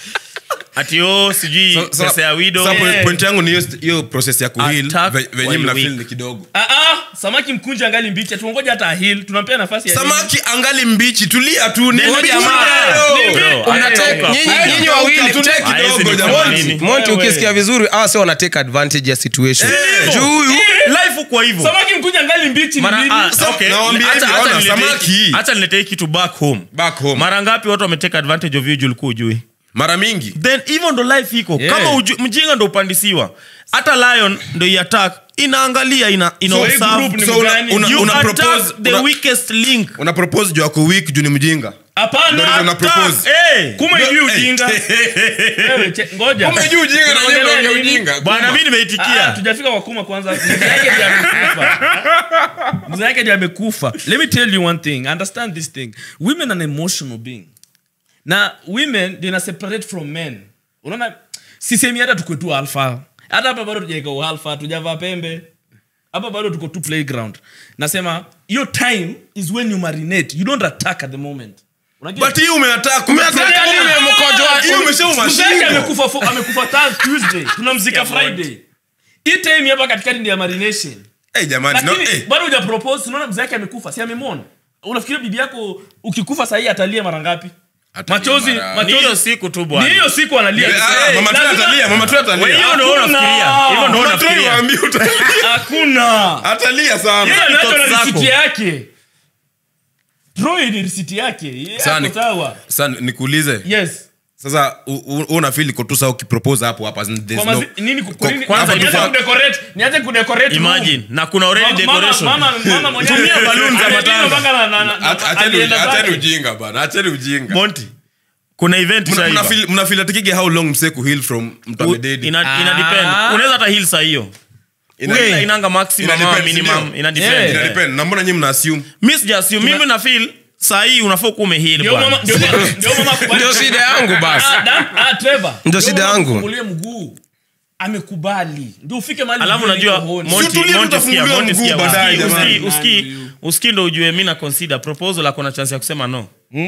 Speaker 4: ati o sijui
Speaker 2: So- so-
Speaker 4: pesa ya wido
Speaker 2: so point-
Speaker 1: Eh.
Speaker 2: point yangu ni hiyo st- hiyo process ya kuheal
Speaker 4: Attack
Speaker 2: ve- venye
Speaker 4: while
Speaker 2: mna
Speaker 4: weak.
Speaker 2: feel ni kidogo
Speaker 1: Ah, ah, samaki mkunja angali mbichi atuongoja hata ahil tunampea nafasi ya
Speaker 2: samaki angali mbichi tulia tu ni
Speaker 4: Neno
Speaker 2: mbichi
Speaker 4: jamaa.
Speaker 2: bado.
Speaker 4: Bro,
Speaker 3: Una
Speaker 4: haya
Speaker 3: take-
Speaker 4: toka.
Speaker 3: nyinyi-
Speaker 2: Haya,
Speaker 3: nyinyi
Speaker 2: toka,
Speaker 3: wawili
Speaker 2: tulia
Speaker 3: take-
Speaker 2: kidogo,
Speaker 4: Haya,
Speaker 2: jamani.
Speaker 4: nini?
Speaker 3: monti
Speaker 1: Wewe.
Speaker 3: ukisikia vizuri awa si wana take advantage ya situation
Speaker 2: Eh.
Speaker 3: juu huyu
Speaker 4: life kwa hivyo
Speaker 1: samaki mkunja angali mbichi ni
Speaker 4: Mara-
Speaker 1: nini?
Speaker 4: ah,
Speaker 2: Sa-
Speaker 4: okay.
Speaker 2: nawaambia
Speaker 4: Acha-
Speaker 2: hivi,
Speaker 4: acha
Speaker 2: ona,
Speaker 4: niletee-
Speaker 2: samaki.
Speaker 4: acha niletee kitu back home
Speaker 2: back home
Speaker 4: mara ngapi watu wameteka advantage of you juu ulikuwa ujui
Speaker 2: mara mingi
Speaker 4: then hivyo ndo life iko
Speaker 1: Yeah.
Speaker 4: kama uju, mjinga ndo upandisiwa hata lion ndo iattack inaangalia ina, ina
Speaker 1: So hii
Speaker 4: observe.
Speaker 1: group ni
Speaker 2: So una-
Speaker 1: mgani?
Speaker 2: una-
Speaker 4: You
Speaker 2: una
Speaker 4: attack
Speaker 2: propose-
Speaker 4: the
Speaker 2: una-
Speaker 4: weakest link
Speaker 2: una propose juu ako weak juu ni mjinga
Speaker 1: hapana
Speaker 2: Ndio una
Speaker 4: Attack,
Speaker 2: propose.
Speaker 4: eh.
Speaker 1: kuma ijui
Speaker 2: No,
Speaker 1: ujinga Wewe, che- ngoja
Speaker 2: Kumbe juu ujinga na
Speaker 1: Tunaongelea
Speaker 2: nyinyi ndio
Speaker 1: nini?
Speaker 2: ujinga.
Speaker 4: bwana mi
Speaker 1: Ah,
Speaker 4: nimeitikia
Speaker 1: tujafika kwa kuma kwanza mzee yake ndiye amekufa mzee yake ndiye amekufa let me tell you one thing understand this thing women are an emotional being na women ndio ina separate from men unaona sisemi hata tukwe tu alfa hata hapa bado tujaeka ualfa tujavaa pembe hapa bado tuko tu playground nasema hiyo time is when you marinate you don't attack at the moment Unajua?
Speaker 2: but hii umeattack
Speaker 3: Umeattack
Speaker 2: umeattack
Speaker 3: nini umemokojoa?
Speaker 2: Hii umeshauma
Speaker 1: Mzee yake
Speaker 2: shingo.
Speaker 1: amekufa fo- amekufa Thurs- tuesday tunamzika friday hii time hapa katikati ndio ya marination
Speaker 2: Eh, jamani no,
Speaker 1: lakini
Speaker 2: eh.
Speaker 1: bado huja propose unaona mzee yake amekufa si amemwona unafikiria bibi yako ukikufa sahii atalia mara ngapi
Speaker 2: Atalia
Speaker 1: machozi
Speaker 2: mara-
Speaker 4: ni hiyo
Speaker 1: machozi
Speaker 4: siku tu
Speaker 1: ni
Speaker 4: bwana
Speaker 1: hiyo siku analia
Speaker 2: Eh, ah,
Speaker 1: Eh,
Speaker 2: mama tu
Speaker 1: lazima-
Speaker 2: atalia mama tu
Speaker 4: Wewe,
Speaker 2: atalia
Speaker 4: hiyo ndo
Speaker 1: Hakuna.
Speaker 4: unafikiria hivyo ndo
Speaker 2: Mama tu
Speaker 4: unafikiria
Speaker 2: waambie uta-
Speaker 1: hakuna
Speaker 2: atalia sana
Speaker 1: yeye anaachwa
Speaker 4: thoughts
Speaker 1: na
Speaker 4: zako.
Speaker 1: risiti yake Troy ni risiti yake Yeye
Speaker 2: Sasa
Speaker 1: ako
Speaker 2: ni-
Speaker 1: sawa
Speaker 2: sasa nikuulize
Speaker 1: yes
Speaker 2: sasa u- u- unafeel iko tu sawa ukipropose hapo hapa as in there's
Speaker 1: Kwa
Speaker 2: no-
Speaker 1: mazi- nini ku-
Speaker 2: Kwa-
Speaker 1: nini-
Speaker 4: kwanza
Speaker 1: nianze
Speaker 4: before-
Speaker 1: kudecorate- nianze kudecorate room.
Speaker 4: imagine na kuna already
Speaker 1: Mama-
Speaker 4: decoration
Speaker 1: mama- mama mwenyewe-
Speaker 4: Tumia balloons za
Speaker 1: Amedina
Speaker 4: matanga.
Speaker 1: mpaka na- na- na-
Speaker 2: Ach-
Speaker 1: na-
Speaker 2: acheni-
Speaker 1: alienda
Speaker 2: acheni
Speaker 1: zake.
Speaker 2: ujinga bana acheni ujinga
Speaker 4: monti kuna event
Speaker 2: Mna-
Speaker 4: shaiva.
Speaker 2: mnafeel- mnafeel atikige how long mse kuheal from mtu
Speaker 4: U-
Speaker 2: amededi
Speaker 4: ina, ina
Speaker 1: Ah.
Speaker 4: depend unaweza hata heal saa hiyo
Speaker 2: Ina-
Speaker 4: Ule inanga maximum
Speaker 2: Ina
Speaker 4: ama
Speaker 2: depend,
Speaker 4: minimum
Speaker 2: sindio?
Speaker 4: ina
Speaker 1: Yeah.
Speaker 4: depend
Speaker 2: Ina
Speaker 4: eh.
Speaker 2: depend. na mbona nyi mna assume
Speaker 4: mi sijasiu mimi na feel saa hii unafaa kuwa umeheal
Speaker 1: Ndio
Speaker 4: bwana
Speaker 1: mama- ndio mama- ndio mama kubali-
Speaker 3: ndio shida yangu basi
Speaker 1: Ah, Dan- ah, Trevor.
Speaker 3: Ndio shida
Speaker 1: mama
Speaker 3: yangu.
Speaker 1: kufungulie mguu amekubali ndio ufike mahali
Speaker 4: alafu
Speaker 1: ujue
Speaker 4: unajua
Speaker 1: niko honi.
Speaker 4: Monty-
Speaker 2: Si utulie,
Speaker 4: Monty
Speaker 2: tutafunguliwa
Speaker 4: sikia, Monty
Speaker 2: mguu
Speaker 4: sikia,
Speaker 2: baadaye,
Speaker 4: usikii-
Speaker 2: jamani.
Speaker 4: usikii- usikii- usikii ndo ujue mi na consider proposal ako na chance ya kusema no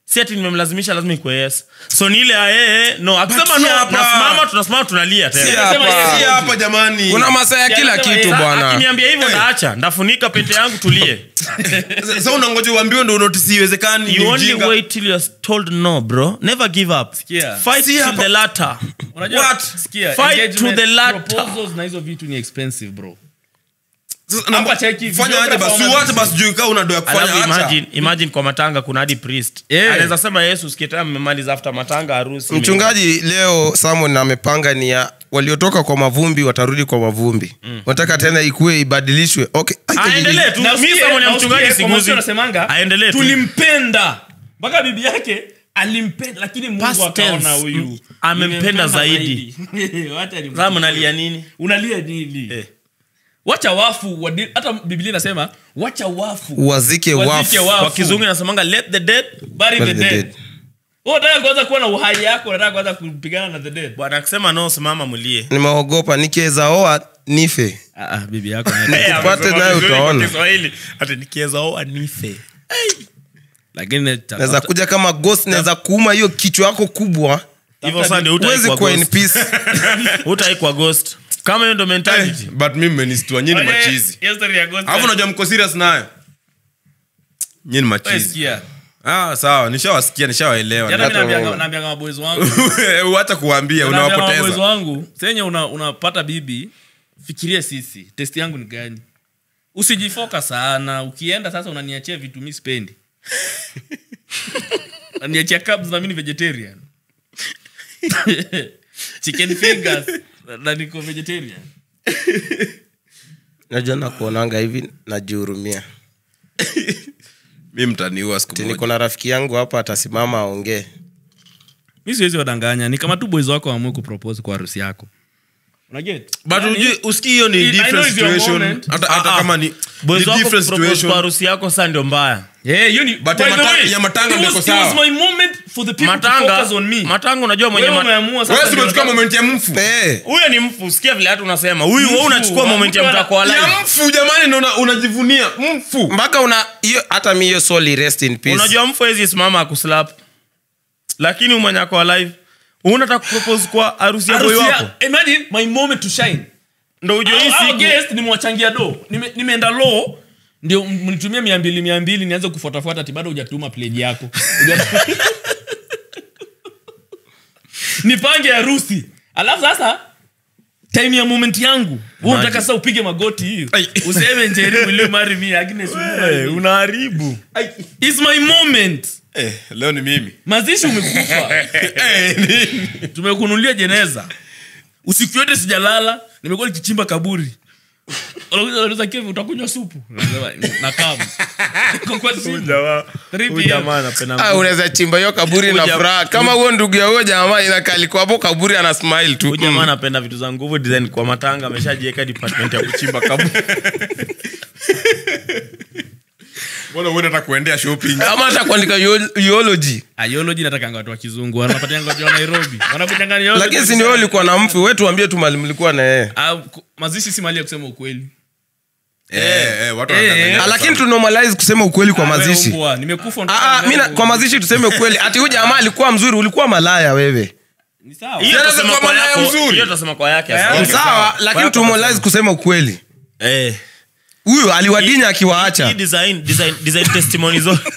Speaker 4: si ati nimemlazimisha lazima ikuwe yes so ni ile ya yeye no akisema
Speaker 2: But si
Speaker 4: no
Speaker 2: hapa.
Speaker 4: tunasimama tunasimama tunalia
Speaker 3: Si
Speaker 4: tena
Speaker 3: hapa.
Speaker 1: yes.
Speaker 2: Si hapa jamani
Speaker 3: kuna masaa ya
Speaker 1: Si
Speaker 3: kila
Speaker 1: anasema
Speaker 3: kitu
Speaker 1: yes.
Speaker 3: bwana
Speaker 4: akiniambia hivyo ndaacha ndafunika pete yangu tulie
Speaker 2: sa unangoja uambiwe ndo unotisi iwezekani
Speaker 4: you
Speaker 2: ni
Speaker 4: only
Speaker 2: ujinga.
Speaker 4: wait till you're told no bro never give up
Speaker 1: Sikia.
Speaker 4: fight
Speaker 2: Si
Speaker 4: till
Speaker 2: hapa.
Speaker 4: the latter
Speaker 1: Unajua,
Speaker 2: What?
Speaker 1: sikia,
Speaker 4: Fight
Speaker 1: engagement,
Speaker 4: to the latter.
Speaker 1: proposals na hizo vitu ni expensive bro
Speaker 2: Sasa, namba-
Speaker 1: Hapa cheki,
Speaker 2: fanya aje basi
Speaker 1: videographer
Speaker 2: uache basi juu kaa unadoa kufanya
Speaker 4: alafu
Speaker 2: acha
Speaker 4: imagine, imagine kwa matanga kuna hadi priest
Speaker 1: Yeah.
Speaker 4: anaweza sema yesu sikitaa mmemaliza after matanga harusi
Speaker 3: mchungaji leo samon amepanga ni ya waliotoka kwa mavumbi watarudi kwa mavumbi wanataka tena ikuwe ibadilishwe okay.
Speaker 4: aendelee tu
Speaker 1: Na
Speaker 4: mi
Speaker 1: usikie-
Speaker 4: somo ni
Speaker 1: na
Speaker 4: mchungaji
Speaker 1: usikie, kwa
Speaker 4: siguzi
Speaker 1: Mathayo anasemanga,
Speaker 4: aendelee tu
Speaker 1: tulimpenda mpaka bibi yake alimpenda lakini mungu
Speaker 4: Past
Speaker 1: akaona
Speaker 4: tense.
Speaker 1: huyu
Speaker 4: Amempenda
Speaker 1: nimempenda
Speaker 4: zaidi.
Speaker 1: Wacha ni-
Speaker 4: Sasa mnalia nini
Speaker 1: unalia nini
Speaker 4: Eh.
Speaker 1: wacha wafu wadi- hata biblia inasema wacha wafu
Speaker 3: wazike
Speaker 1: Wazike
Speaker 3: wafu
Speaker 1: wafu.
Speaker 4: kwa kizungu inasemanga let the dead
Speaker 1: bury the
Speaker 3: Bury the
Speaker 1: dead
Speaker 3: dead.
Speaker 1: Wewe unataka kuanza kuwa na uhai yako unataka kuanza kupigana na the dead
Speaker 4: bwana akisema no simama mlie
Speaker 3: nimeogopa nikiweza oa nife
Speaker 1: ah, ah, bibi yako
Speaker 3: Tupate nayo utaona.
Speaker 4: ati nikiweza oa nife
Speaker 1: lakini
Speaker 3: naweza kuja kama ghost naweza kuuma hiyo kichwa yako kubwa
Speaker 4: hivyo sasa ndio
Speaker 3: huwezi
Speaker 4: utaikwa
Speaker 3: kuwa in
Speaker 4: ghost
Speaker 3: peace
Speaker 4: utaikwa ghost kama hiyo ndo mentality
Speaker 2: Eh, but mimi mmenistua nyini machizi alafu unajua mko serious nayo nyini machizi ah sawa nishawasikia nishawaelewa
Speaker 1: naambianga maboezi wangu
Speaker 2: wacha kuwambia
Speaker 1: Naambianga maboezi
Speaker 2: unawapoteza
Speaker 1: wangu senye una- unapata bibi fikiria sisi testi yangu ni gani usijifoka sana ukienda sasa unaniachia vitu mi spendi naniachia cabs na mi ni vegetarian chicken fingers na niko vegetarian
Speaker 3: najua nakuonanga hivi najihurumia
Speaker 2: mi mtaniua siku
Speaker 3: Ati
Speaker 2: moja
Speaker 3: niko na rafiki yangu hapa atasimama aongee
Speaker 1: mi siwezi wadanganya ni kama tu boys wako wamue kupropose kwa harusi yako unaget
Speaker 2: but ujui- usikii hiyo ni
Speaker 1: I- I know
Speaker 2: different
Speaker 1: it's your
Speaker 2: situation
Speaker 1: moment.
Speaker 2: hata hata
Speaker 4: Ah, ah.
Speaker 2: kama ni
Speaker 4: boys
Speaker 2: ni
Speaker 4: wako
Speaker 2: different
Speaker 4: kupropose
Speaker 2: situation
Speaker 4: kwa harusi yako saa ndio mbaya
Speaker 1: Yeah, hiyo ni-
Speaker 2: But
Speaker 1: by
Speaker 2: ya
Speaker 1: the
Speaker 2: mata-
Speaker 1: way,
Speaker 2: ya matanga
Speaker 1: it
Speaker 2: ndio
Speaker 1: was-
Speaker 2: iko
Speaker 1: it was
Speaker 2: sawa.
Speaker 1: my moment for the people to
Speaker 4: matanga
Speaker 1: focus on me.
Speaker 4: matanga unajua mwenye
Speaker 1: Wewe
Speaker 4: ma-
Speaker 1: umeamua sasa
Speaker 2: wewe si
Speaker 1: ndio
Speaker 2: umechukua
Speaker 1: unataka-
Speaker 2: moment ya mfu
Speaker 3: Eh,
Speaker 4: huyo ni mfu sikia vile hatu unasema huyu wewe
Speaker 1: Mfu,
Speaker 4: unachukua
Speaker 1: wa
Speaker 4: moment ya
Speaker 1: mtu ana-
Speaker 4: mtako wa live
Speaker 2: ya mfu jamani ndo una- unajivunia mfu
Speaker 3: mpaka una hiyo hata mi hiyo soli rest in peace
Speaker 4: unajua mfu hezi simama akuslap lakini umwenye ako alive unataka kupropose kwa harusi ya boy
Speaker 1: Harusi ya-
Speaker 4: wako
Speaker 1: imagine my moment to shine
Speaker 4: ndo ujue hii
Speaker 1: Au- au
Speaker 4: siku
Speaker 1: guest nimewachangia do Nime- nimeenda lo ndio m- mnitumie mia mbili mia mbili nianze kufuatafuata ti bado hujatuma pledge yako nipange harusi alafu sasa time ya moment yangu wewe unataka sasa upige magoti hiyo useme njeri will you marry me Agnes will you marry me?
Speaker 4: unaharibu
Speaker 1: It's my moment
Speaker 2: eh, leo ni mimi
Speaker 1: mazishi umekufa tumekunulia jeneza usiku yote sijalala nimekuwa nikichimba kaburi Wanakuja wanauliza, "Kevi, utakunywa supu Nasema, nakam Niko kwa simu. 3 PM.
Speaker 3: Ah, unaweza chimba hiyo kaburi na
Speaker 4: Uja-
Speaker 3: furaha kama huo ndugu ya huyo jamaa inakalikuwa hapo kaburi ana smile tu
Speaker 4: huyu jamaa anapenda vitu za nguvu design kwa matanga ameshajiweka department ya kuchimba kaburi
Speaker 2: mbona uende hata kuendea shopping
Speaker 3: ama hata kuandika yo- eulogy
Speaker 1: Aiology natakanga watu wa kizungu wanapatianga watu wa nairobi wanakujanga eulogy.
Speaker 3: lakini si ni wewe ulikuwa na mfu we tuambie tu mali mlikuwa na yeye
Speaker 1: Ah, ku- mazishi si mali ya kusema ukweli
Speaker 2: eh, eh, watu
Speaker 1: Eh,
Speaker 2: wanadanganya
Speaker 1: eh.
Speaker 3: Ah, lakini
Speaker 2: sana.
Speaker 3: tu normalize kusema ukweli kwa
Speaker 1: Wewe
Speaker 3: mazishi
Speaker 1: mbwa, nimekufa ndo-
Speaker 3: Ah, ah, mi na- kwa mazishi tuseme ukweli ati huyu jamaa alikuwa mzuri ulikuwa malaya wewe
Speaker 1: Ni sawa.
Speaker 4: hiyo
Speaker 2: Sasa
Speaker 4: tutasema
Speaker 2: kwa
Speaker 4: kwa
Speaker 2: maana ya
Speaker 4: yako
Speaker 2: uzuri.
Speaker 4: hiyo tutasema kwa yake
Speaker 1: Yeah.
Speaker 4: asante.
Speaker 3: sawa lakini tu normalize kusema ukweli
Speaker 4: eh
Speaker 3: huyu aliwadinya
Speaker 4: hii
Speaker 3: akiwaacha
Speaker 4: design design design testimony zote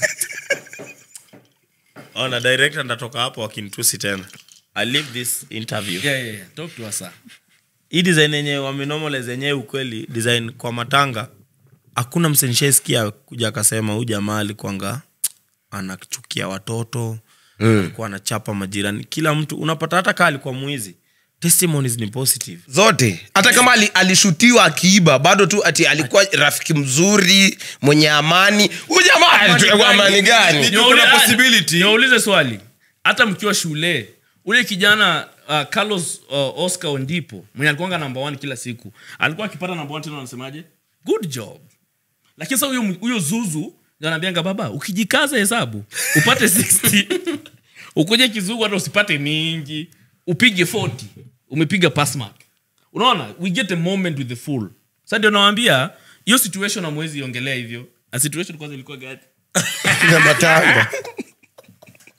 Speaker 4: ona director ndatoka hapo wakinitusi tena i leave this interview
Speaker 1: Yeah, yeah, yeah. Talk to us, sir.
Speaker 4: hii design yenye wamenomalize yenyewe ukweli design kwa matanga hakuna msenisheskia kuja akasema huyu jamaa alikwanga anachukia watoto alikuwa anachapa majirani kila mtu unapata hata kaa alikuwa mwizi testimonies ni positive
Speaker 3: zote hata kama ali, alishutiwa akiiba bado tu ati alikuwa rafiki mzuri mwenye amani huyu jamaa alitoa amani gani
Speaker 2: Ndio
Speaker 1: Niwaulize-
Speaker 2: kuna
Speaker 1: ah,
Speaker 2: possibility.
Speaker 1: niwaulize swali hata mkiwa shule ule kijana uh, carlos uh, oscar ondipo mwenye alikuanga namba one kila siku alikuwa akipata namba one tena anasemaje good job lakini sasa huyo huyo zuzu ndio anaambianga baba ukijikaza hesabu upate 60 ukuje kizungu hata usipate mingi upige 40 umepiga pass mark unaona we get a moment with the fool sa ndio nawambia hiyo situation amwezi iongelea hivyo na situation kwanza ilikuwa gani
Speaker 3: na matanga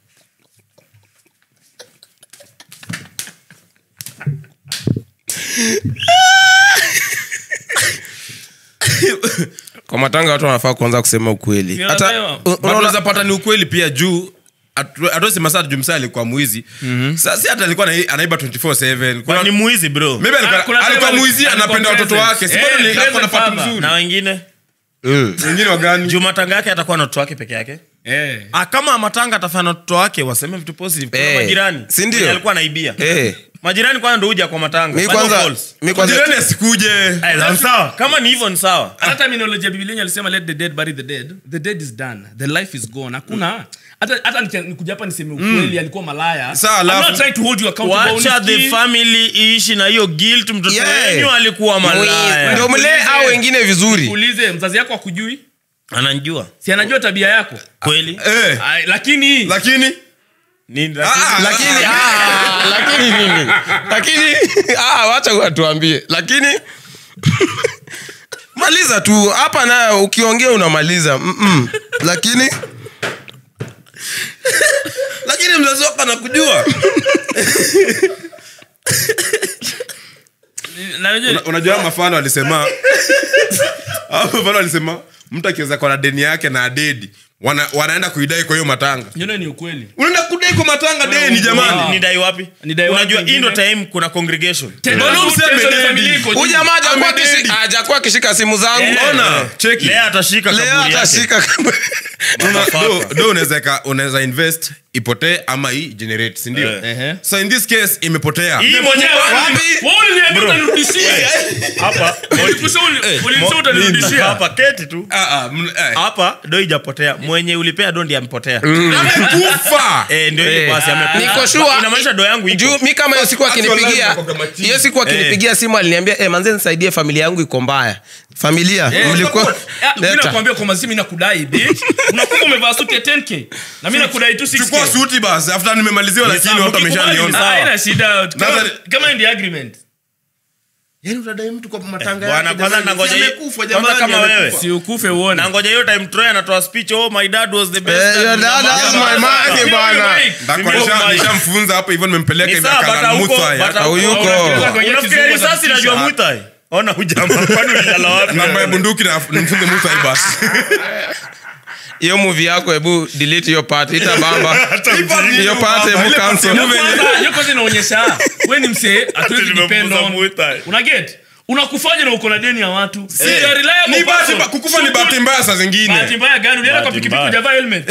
Speaker 3: kwa matanga watu wanafaa kuanza kusema ukweli
Speaker 1: Ndio
Speaker 3: hata
Speaker 1: nasema.
Speaker 3: u-
Speaker 2: But
Speaker 3: unaona
Speaker 2: unaweza pata ni ukweli pia juu atosema saa jumsa alikuwa mwizi sasi hata alikuwa anai- anaiba 24/7 Kuna-
Speaker 4: ni mwizi bro
Speaker 2: maybe alikuwa-
Speaker 1: Ah, kuna
Speaker 2: alikuwa
Speaker 1: time
Speaker 2: mwizi
Speaker 1: alikuwa
Speaker 2: anapenda watoto
Speaker 1: present.
Speaker 2: wake si
Speaker 1: Eh,
Speaker 2: bado ni-
Speaker 1: present
Speaker 2: ako na pato
Speaker 1: father.
Speaker 2: mzuri
Speaker 4: na wengine
Speaker 3: Mm.
Speaker 2: wengine wagani
Speaker 4: juu matanga yake atakuwa na watoto wake peke yake
Speaker 1: Eh.
Speaker 4: ah, kama matanga atafanya na watoto wake waseme vitu positive kuna
Speaker 3: Eh,
Speaker 4: majirani
Speaker 3: si ndio?
Speaker 4: wenye alikuwa naibia
Speaker 3: Eh.
Speaker 4: majirani kwanza ndo huja kwa matanga
Speaker 3: mi
Speaker 4: Bado
Speaker 3: kwanza
Speaker 4: false.
Speaker 3: mi kwanza
Speaker 2: jirani asikuje
Speaker 4: Eh, sawa kama ni hivyo ni sawa
Speaker 1: hata terminology ya biblia yenye alisema let the dead bury the dead the dead is done the life is gone hakuna hata hata nikia- nikuja hapa niseme ukweli alikuwa malaya
Speaker 2: Sawa,
Speaker 1: I'm
Speaker 2: alafu-
Speaker 1: not trying to hold you accountable
Speaker 4: wacha the
Speaker 1: Unisikii?
Speaker 4: family iishi na hiyo guilt mtoto
Speaker 3: Yeah.
Speaker 4: wenyu alikuwa malaya
Speaker 3: ndio mlee au wengine vizuri
Speaker 1: ulize mzazi yako akujui
Speaker 4: ananjua
Speaker 1: si anajua tabia yako
Speaker 4: kweli
Speaker 2: Eh,
Speaker 1: Ay, lakini
Speaker 2: lakini
Speaker 4: Nini,
Speaker 2: Ah, ah,
Speaker 3: lakini ah, lakini nini lakini ah, wacha watuambie lakini maliza tu hapa nayo ukiongea unamaliza Mm-mm. lakini
Speaker 2: lakini mzazi wako anakujua
Speaker 1: na unajua-
Speaker 2: Una- unajua hao mafano alisema hao mafano alisema mtu akiweza kwa na deni yake na adedi wana, wanaenda kuidai kwa hiyo matanga
Speaker 1: you know ni ukweli
Speaker 2: unaenda kudai kwa matanga deni jamani
Speaker 4: ni dai wapi
Speaker 1: Ni dai wapi
Speaker 4: unajua hii ndo
Speaker 1: wengine?
Speaker 4: time kuna congregation
Speaker 1: Tena
Speaker 2: Mbona
Speaker 1: tu
Speaker 2: useme
Speaker 1: tension ya
Speaker 2: dedi?
Speaker 1: familia iko juu.
Speaker 3: huyu jamaa hajakuwa
Speaker 2: Amededi.
Speaker 3: kishi- hajakuwa akishika simu zangu
Speaker 2: ona cheki
Speaker 4: lea atashika
Speaker 3: leo
Speaker 4: kaburi yake
Speaker 3: atashika
Speaker 2: Una- do- do unaweza eka- unaweza invest ipotee ama hii generate sindio
Speaker 4: Eh.
Speaker 1: Ehe.
Speaker 2: so in this case imepotea
Speaker 4: hii mwenyewe
Speaker 3: Wapi?
Speaker 1: Wewe uliniambia utanirudishia.
Speaker 4: hapa
Speaker 1: Ulipusa uli- ulinisema utanirudishia.
Speaker 4: hapa keti tu
Speaker 2: Ah, ah, mn- eh.
Speaker 4: hapa ndo ijapotea mwenye ulipea do ndi amepotea
Speaker 2: amekufa
Speaker 4: Eh, ndio hiyo
Speaker 3: Eh.
Speaker 4: basi amekufa.
Speaker 3: Niko sure.
Speaker 4: inamaanisha do yangu iko.
Speaker 3: juu mi kama hiyo siku
Speaker 2: Hata
Speaker 3: akinipigia
Speaker 2: walazi wako kama chini.
Speaker 3: hiyo siku akinipigia simu aliniambia eh, manze nisaidie familia yangu iko mbaya familia
Speaker 1: Eh,
Speaker 3: mlikuwa
Speaker 1: Ah, mimi
Speaker 3: Leta.
Speaker 1: nakwambia kwa mazima nakudai bitch. unakuwa umevaa suti ya 10k na mimi nakudai tu 6k
Speaker 2: chukua suti basi after nimemaliziwa lakini
Speaker 4: sawa,
Speaker 2: watu
Speaker 1: Ukikubali,
Speaker 2: wameshaniona
Speaker 1: ah, haina shida kama,
Speaker 2: Sasa-
Speaker 1: kama ndi agreement
Speaker 2: yani utadai mtu kwa matanga
Speaker 4: Bwana,
Speaker 2: yake,
Speaker 4: kwanza
Speaker 2: jamani.
Speaker 4: nangoja
Speaker 2: Si
Speaker 4: hii-
Speaker 2: amekufa,
Speaker 4: kwanza
Speaker 2: jamani,
Speaker 4: kama
Speaker 2: amekufa.
Speaker 4: wewe.
Speaker 1: si ukufe uone
Speaker 4: na ngoja hiyo time troy anatoa speech oh my dad was the best
Speaker 3: Eh,
Speaker 4: dad."
Speaker 3: your dad was my man,
Speaker 1: Sio
Speaker 3: bwana.
Speaker 1: Mike.
Speaker 2: Ndako
Speaker 4: Mimi
Speaker 2: nisha-
Speaker 4: Mike.
Speaker 2: nishamfunza hapo hivyo nimempeleka
Speaker 4: Ni
Speaker 2: hivi
Speaker 4: sawa,
Speaker 2: akala
Speaker 4: but hauko-
Speaker 2: Muthai,
Speaker 4: but
Speaker 2: aka-
Speaker 4: hauko-
Speaker 3: Huyuko.
Speaker 1: Unaweza kuongea
Speaker 4: unafikiria
Speaker 1: kizungu
Speaker 4: risasi
Speaker 1: na
Speaker 4: najua
Speaker 1: t-shirt.
Speaker 4: mutai ona hujama kwani ulilala wapi
Speaker 2: namba ya bunduki na nimfunze Muthai basi
Speaker 3: hiyo movie yako hebu delete hiyo part itabamba
Speaker 2: Ipati
Speaker 3: hiyo part
Speaker 2: ile
Speaker 3: hebu
Speaker 2: part
Speaker 3: cancel
Speaker 2: ya
Speaker 1: Hiyo
Speaker 2: movie yenye-
Speaker 1: kwanza- hiyo kwanza inaonyesha we ni msee hatuwezi
Speaker 4: Ati
Speaker 1: depend
Speaker 4: nimemuuza
Speaker 1: on
Speaker 4: Mutai.
Speaker 1: una get unakufanya na uko na deni ya watu Si
Speaker 2: Eh.
Speaker 1: you are reliable
Speaker 2: Ni bahati
Speaker 1: person.
Speaker 2: mba- kukufa ni
Speaker 1: So
Speaker 2: bahati
Speaker 1: good.
Speaker 2: mbaya saa
Speaker 1: bahati
Speaker 2: zingine
Speaker 1: mbaya gani ulienda kwa
Speaker 4: Bahati
Speaker 1: pikipiki
Speaker 4: mbaya.
Speaker 1: hujavaa helmet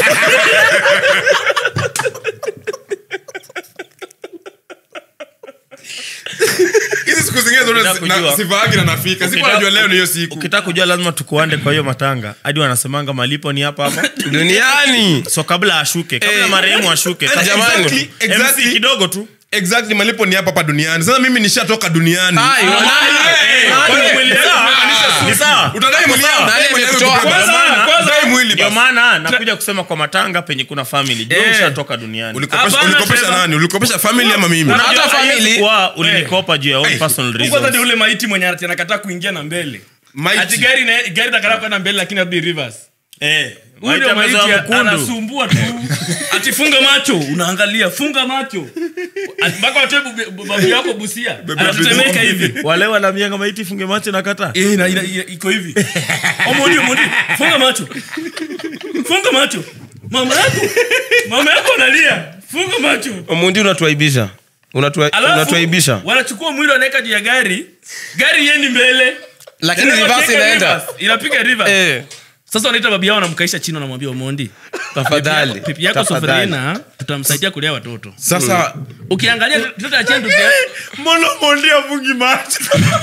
Speaker 2: hizi siku zingine zote
Speaker 4: Ukitaka
Speaker 2: na-
Speaker 4: kujua.
Speaker 2: sivaagi na nafika siku
Speaker 4: Ukitaka-
Speaker 2: najua leo ni hiyo siku
Speaker 4: ukitaka kujua lazima tukuande kwa hiyo matanga hadi wanasemanga malipo ni hapa hapa
Speaker 3: duniani
Speaker 4: so kabla ashuke kabla
Speaker 2: Eh.
Speaker 4: marehemu ashuke
Speaker 2: Eh,
Speaker 4: sasa
Speaker 3: jamani.
Speaker 2: exactly, exactly.
Speaker 4: MC kidogo tu
Speaker 2: exactly malipo ni hapa hapa duniani sasa mimi nishatoka duniani
Speaker 3: Ai,
Speaker 2: Ah,
Speaker 3: nani?
Speaker 2: eh,
Speaker 4: Kwani
Speaker 2: kwani-
Speaker 4: mwili
Speaker 2: eh,
Speaker 4: sawa?
Speaker 2: ah,
Speaker 4: Ni sawa?
Speaker 2: utadai mwili
Speaker 4: Sawa.
Speaker 2: yangu,
Speaker 3: Nani
Speaker 2: dai mwili yangu
Speaker 3: amekutoa?
Speaker 2: kubeba.
Speaker 1: Kwanza-
Speaker 2: Dai
Speaker 1: kwanza-
Speaker 2: mwili
Speaker 4: ndio
Speaker 2: basi.
Speaker 4: maana nakuja kusema kwa matanga penye kuna family jua
Speaker 1: Eh.
Speaker 4: ushatoka duniani
Speaker 2: Ulikopesha-
Speaker 1: Hapana,
Speaker 2: ulikopesha
Speaker 1: Trevor.
Speaker 2: nani ulikopesha family ama mimi
Speaker 1: Una-
Speaker 3: hata
Speaker 1: Unajua,
Speaker 3: family
Speaker 4: Kwa ulinikopa juu ya own personal
Speaker 1: Huko hata ni
Speaker 4: reasons
Speaker 1: ule maiti mwenye ati anakataa kuingia na mbele
Speaker 2: Maiti.
Speaker 1: ati gari na- gari nakataa kwenda mbele lakini abdi reverse
Speaker 4: eh
Speaker 1: Huyu ndio
Speaker 4: maiti
Speaker 1: maiti
Speaker 4: amezoa mkundu
Speaker 1: anasumbua tu ati funga macho unaangalia funga macho Ati mpaka watoe bu- bu- babu yako busia anatetemeka hivi
Speaker 4: wale wanamianga maiti funge macho na kata
Speaker 1: Eh, ina- ina- ina- iko hivi omondi omondi funga macho funga macho mama yako mama yako analia funga macho
Speaker 3: mundi unatuaibisha Unatua-
Speaker 1: alafu
Speaker 3: unatuaibisha
Speaker 1: wanachukua mwili wanaweka juu ya gari gari yendi mbele
Speaker 3: lakini
Speaker 1: Tena
Speaker 3: reverse
Speaker 1: wakiweka
Speaker 3: inaenda
Speaker 1: reverse, inapiga reverse.
Speaker 3: Eh,
Speaker 1: sasa wanaita babi yao wanamkaisha chini wanamwambia omondi
Speaker 3: tafadhali
Speaker 1: pipi yako
Speaker 3: tafadhali.
Speaker 1: sofrina tutamsaidia kulea watoto
Speaker 2: sasa
Speaker 1: ukiangalia mtoto ya chendu
Speaker 4: mbona mondi afungi macho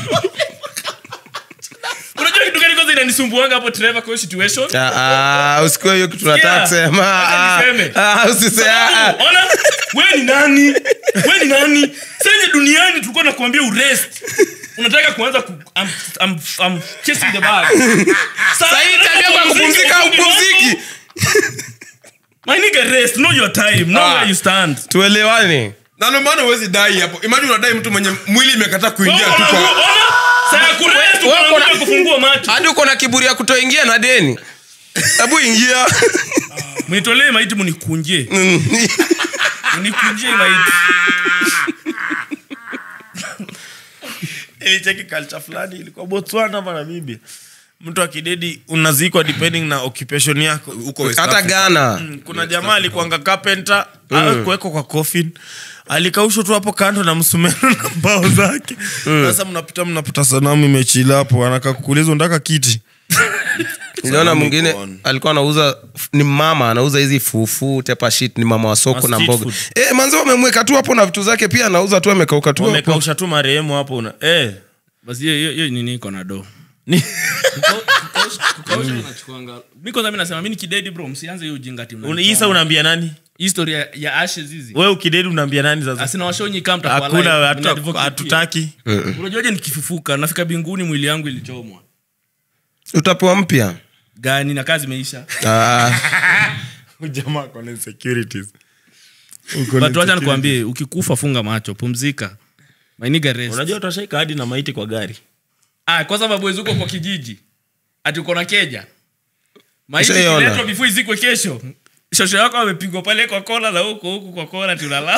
Speaker 1: unajua kitu gani kwanza inanisumbuanga hapo Trevor kwa hiyo situation
Speaker 3: Ah, ah, usikue hiyo kitu nataka
Speaker 1: Sikia,
Speaker 3: kusema
Speaker 1: wacha
Speaker 3: Ah,
Speaker 1: niseme.
Speaker 3: ah, usise- ah, ah.
Speaker 1: Sababu, ona wewe ni nani wewe ni nani senye duniani tulikuwa nakuambia urest unataka kuanza ku, I'm, I'm, I'm chasing the bag
Speaker 3: Sasa hii tabia kwa kupumzika au kupumziki
Speaker 1: my nigga rest know your time know
Speaker 3: Ah.
Speaker 1: where you stand
Speaker 3: tuelewane
Speaker 2: na ndio maana huwezi dai hapo imagine unadai mtu mwenye mwili imekataa kuingia tu kwa
Speaker 1: Ona, saa ya kurest
Speaker 3: wewe uko na-
Speaker 1: unakuja kufungua macho
Speaker 3: hadi uko na kiburi ya kutoingia na deni hebu ingia
Speaker 1: mnitolee maiti munikunje
Speaker 3: Mm.
Speaker 1: munikunje maiti
Speaker 4: ilicheki culture fulani ilikuwa botswana ama namibia mtu akidedi unazikwa depending na occupation yako
Speaker 2: Huko West
Speaker 3: hata
Speaker 2: Africa.
Speaker 3: ghana
Speaker 4: Mm, kuna jamaa alikuanga carpenter mm. kuwekwa kwa coffin alikaushwa tu hapo kando na msumeno na mbao zake sasa mnapita mnapata sanamu imechila hapo anaka kukuuliza unataka kiti
Speaker 3: niliona
Speaker 4: Sanamu
Speaker 3: mwingine
Speaker 4: iko on.
Speaker 3: alikuwa anauza ni mama anauza hizi fufu tepa shit ni mama wa soko
Speaker 4: Ma
Speaker 3: na
Speaker 4: street
Speaker 3: mboga
Speaker 4: food.
Speaker 3: e, manzi wamemweka tu hapo na vitu zake pia anauza tu amekauka tu hapo.
Speaker 4: wamekausha tu marehemu hapo una eh.
Speaker 1: basi hiyo- hiyo hiyo nini iko na do
Speaker 4: Ni-
Speaker 1: kukausha inachukuanga mi kwanza mi nasema mi ni kidedi bro msianze hiyo ujinga ti
Speaker 4: una- isa unaambia nani
Speaker 1: historia ya ashes hizi
Speaker 4: we ukidedi unaambia nani sasa
Speaker 1: asina washonyi kamta
Speaker 4: hakuna hatu- hatutaki
Speaker 1: unajuaje nikifufuka nafika binguni mwili yangu ilichomwa
Speaker 3: utapewa mpya
Speaker 1: gani na kazi imeisha
Speaker 3: Ah,
Speaker 4: jamaa kona insecurities
Speaker 1: but wacha nikuambie ukikufa funga macho pumzika mainiga rest
Speaker 4: unajua utashaika hadi na maiti kwa gari
Speaker 1: ah, kwa sababu wezi uko kwa kijiji ati uko na keja maiti
Speaker 3: Ushaiona?
Speaker 1: ikiletwa before izikwe kesho shosho yako amepigwa pale kwa kona na huko huku kwa kona tunalala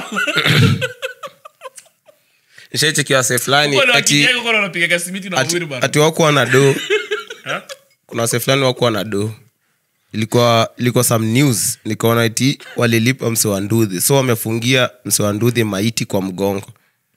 Speaker 3: nishaichekiwa se fulani ati,
Speaker 1: wakijego kona unapiga simiti na
Speaker 3: ati,
Speaker 1: wheelbarrow.
Speaker 3: ati wakuwa na do kuna wase fulani wakuwa na do ilikuwa ilikuwa some news nikaona iti walilipa mse wa ndudhi so wamefungia mse wa ndudhi maiti kwa mgongo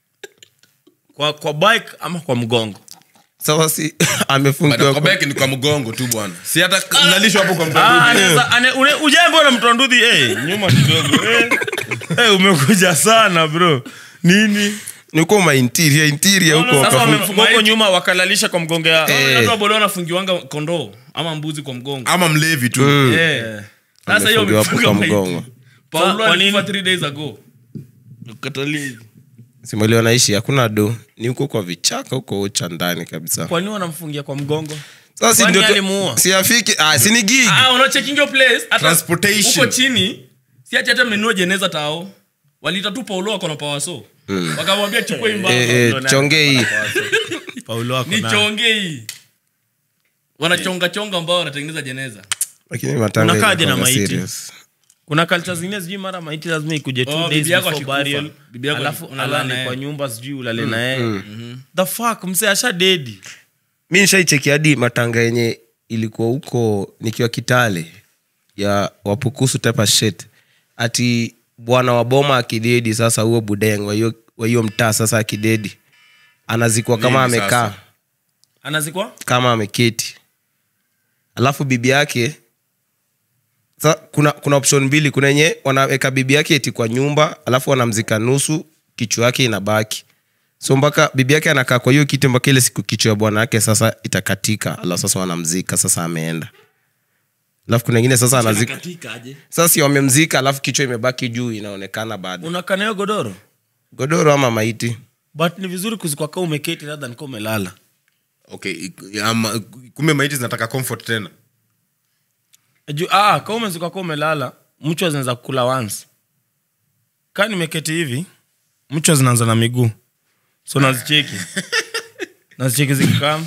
Speaker 4: kwa, kwa bike ama kwa mgongo
Speaker 3: sasa si
Speaker 2: But
Speaker 3: amefungiwa
Speaker 2: kwa
Speaker 3: kwa-
Speaker 2: beki ni kwa mgongo tu bwana si hata nalishwa hapo kwa
Speaker 4: Ah,
Speaker 2: mgongo
Speaker 4: anaweza- ane- une- ujambo na mtondudhi eh, nyuma kidogo eh. Eh, umekuja sana bro nini
Speaker 3: ni huko ma interior interior
Speaker 1: No, no,
Speaker 3: huko
Speaker 1: sasa
Speaker 3: wakafunga-
Speaker 1: wame-
Speaker 4: Wamefunga huko nyuma wakalalisha kwa mgongo ya
Speaker 3: Eh.
Speaker 1: watu wa boda wanafungiwanga kondoo ama mbuzi kwa mgongo
Speaker 2: ama mlevi tu
Speaker 1: Eh. sasa hiyo
Speaker 3: Wamefungiwa hapo
Speaker 1: wamefunga
Speaker 3: kwa
Speaker 1: maiti.
Speaker 3: mgongo
Speaker 1: Paulo
Speaker 4: Kwa nini?
Speaker 1: alikufa three days ago Katalia hivi.
Speaker 3: simali wanaishi hakuna do ni huko kwa vichaka huko ucha ndani kabisa
Speaker 4: kwa nini wanamfungia kwa mgongo
Speaker 3: sasa si
Speaker 4: Kwani
Speaker 3: ndio tu-
Speaker 4: alimuua?
Speaker 3: si afiki ah, si ni gig
Speaker 1: Ah, unachekingi hiyo place hata
Speaker 2: Transportation.
Speaker 1: huko chini si ati hata menua jeneza tao walita tu paulo wako na pawaso wakamwambia chukua hii mbao.
Speaker 3: Eh, eh, chonge hii
Speaker 4: paulo wako
Speaker 1: ni
Speaker 4: na-
Speaker 1: chonge hii wanachonga chonga ambao wanatengeneza jeneza
Speaker 3: lakini matanga
Speaker 4: Unakaaje na
Speaker 3: inakuanga
Speaker 4: maiti?
Speaker 3: serious.
Speaker 4: kuna culture zingine sijui mara maiti lazima ikuje two
Speaker 1: Oh,
Speaker 4: days
Speaker 1: bibi yako
Speaker 4: before
Speaker 1: akikufa.
Speaker 4: burial,
Speaker 1: Bibi yako
Speaker 4: alafu
Speaker 1: unalala
Speaker 4: alale
Speaker 1: naye.
Speaker 4: kwa nyumba sijui ulale naye the fuck mse asha dedi
Speaker 3: mi nishaicheki hadi matanga yenye ilikuwa huko nikiwa kitale ya wapukusu tepa shit ati bwana wa boma akidedi sasa huo budeng wa hiyo- wa hiyo mtaa sasa akidedi anazikwa kama
Speaker 2: Nini
Speaker 3: amekaa
Speaker 2: sasa?
Speaker 4: anazikwa
Speaker 3: kama ameketi alafu bibi yake sa, kuna kuna option mbili kuna yenye wanaweka bibi yake eti kwa nyumba alafu wanamzika nusu kichwa yake inabaki so mpaka bibi yake anakaa kwa hiyo kiti mpaka ile siku kichwa ya bwana yake sasa itakatika alafu sasa wanamzika sasa ameenda alafu kuna ingine sasa anazika sasa si wamemzika alafu kichwa imebaki juu inaonekana bado
Speaker 4: unakanayo godoro
Speaker 3: godoro ama maiti
Speaker 4: but ni vizuri kuzikwa kaa umeketi rather than kaa umelala
Speaker 2: okay ik- ama- kumbe maiti zinataka comfort tena
Speaker 4: Ju, ah, kaa umezikwa kaa umelala mchwa zinaweza kukula once kaa nimeketi hivi mchwa zinaanza na miguu so nazicheki nazicheki zikikam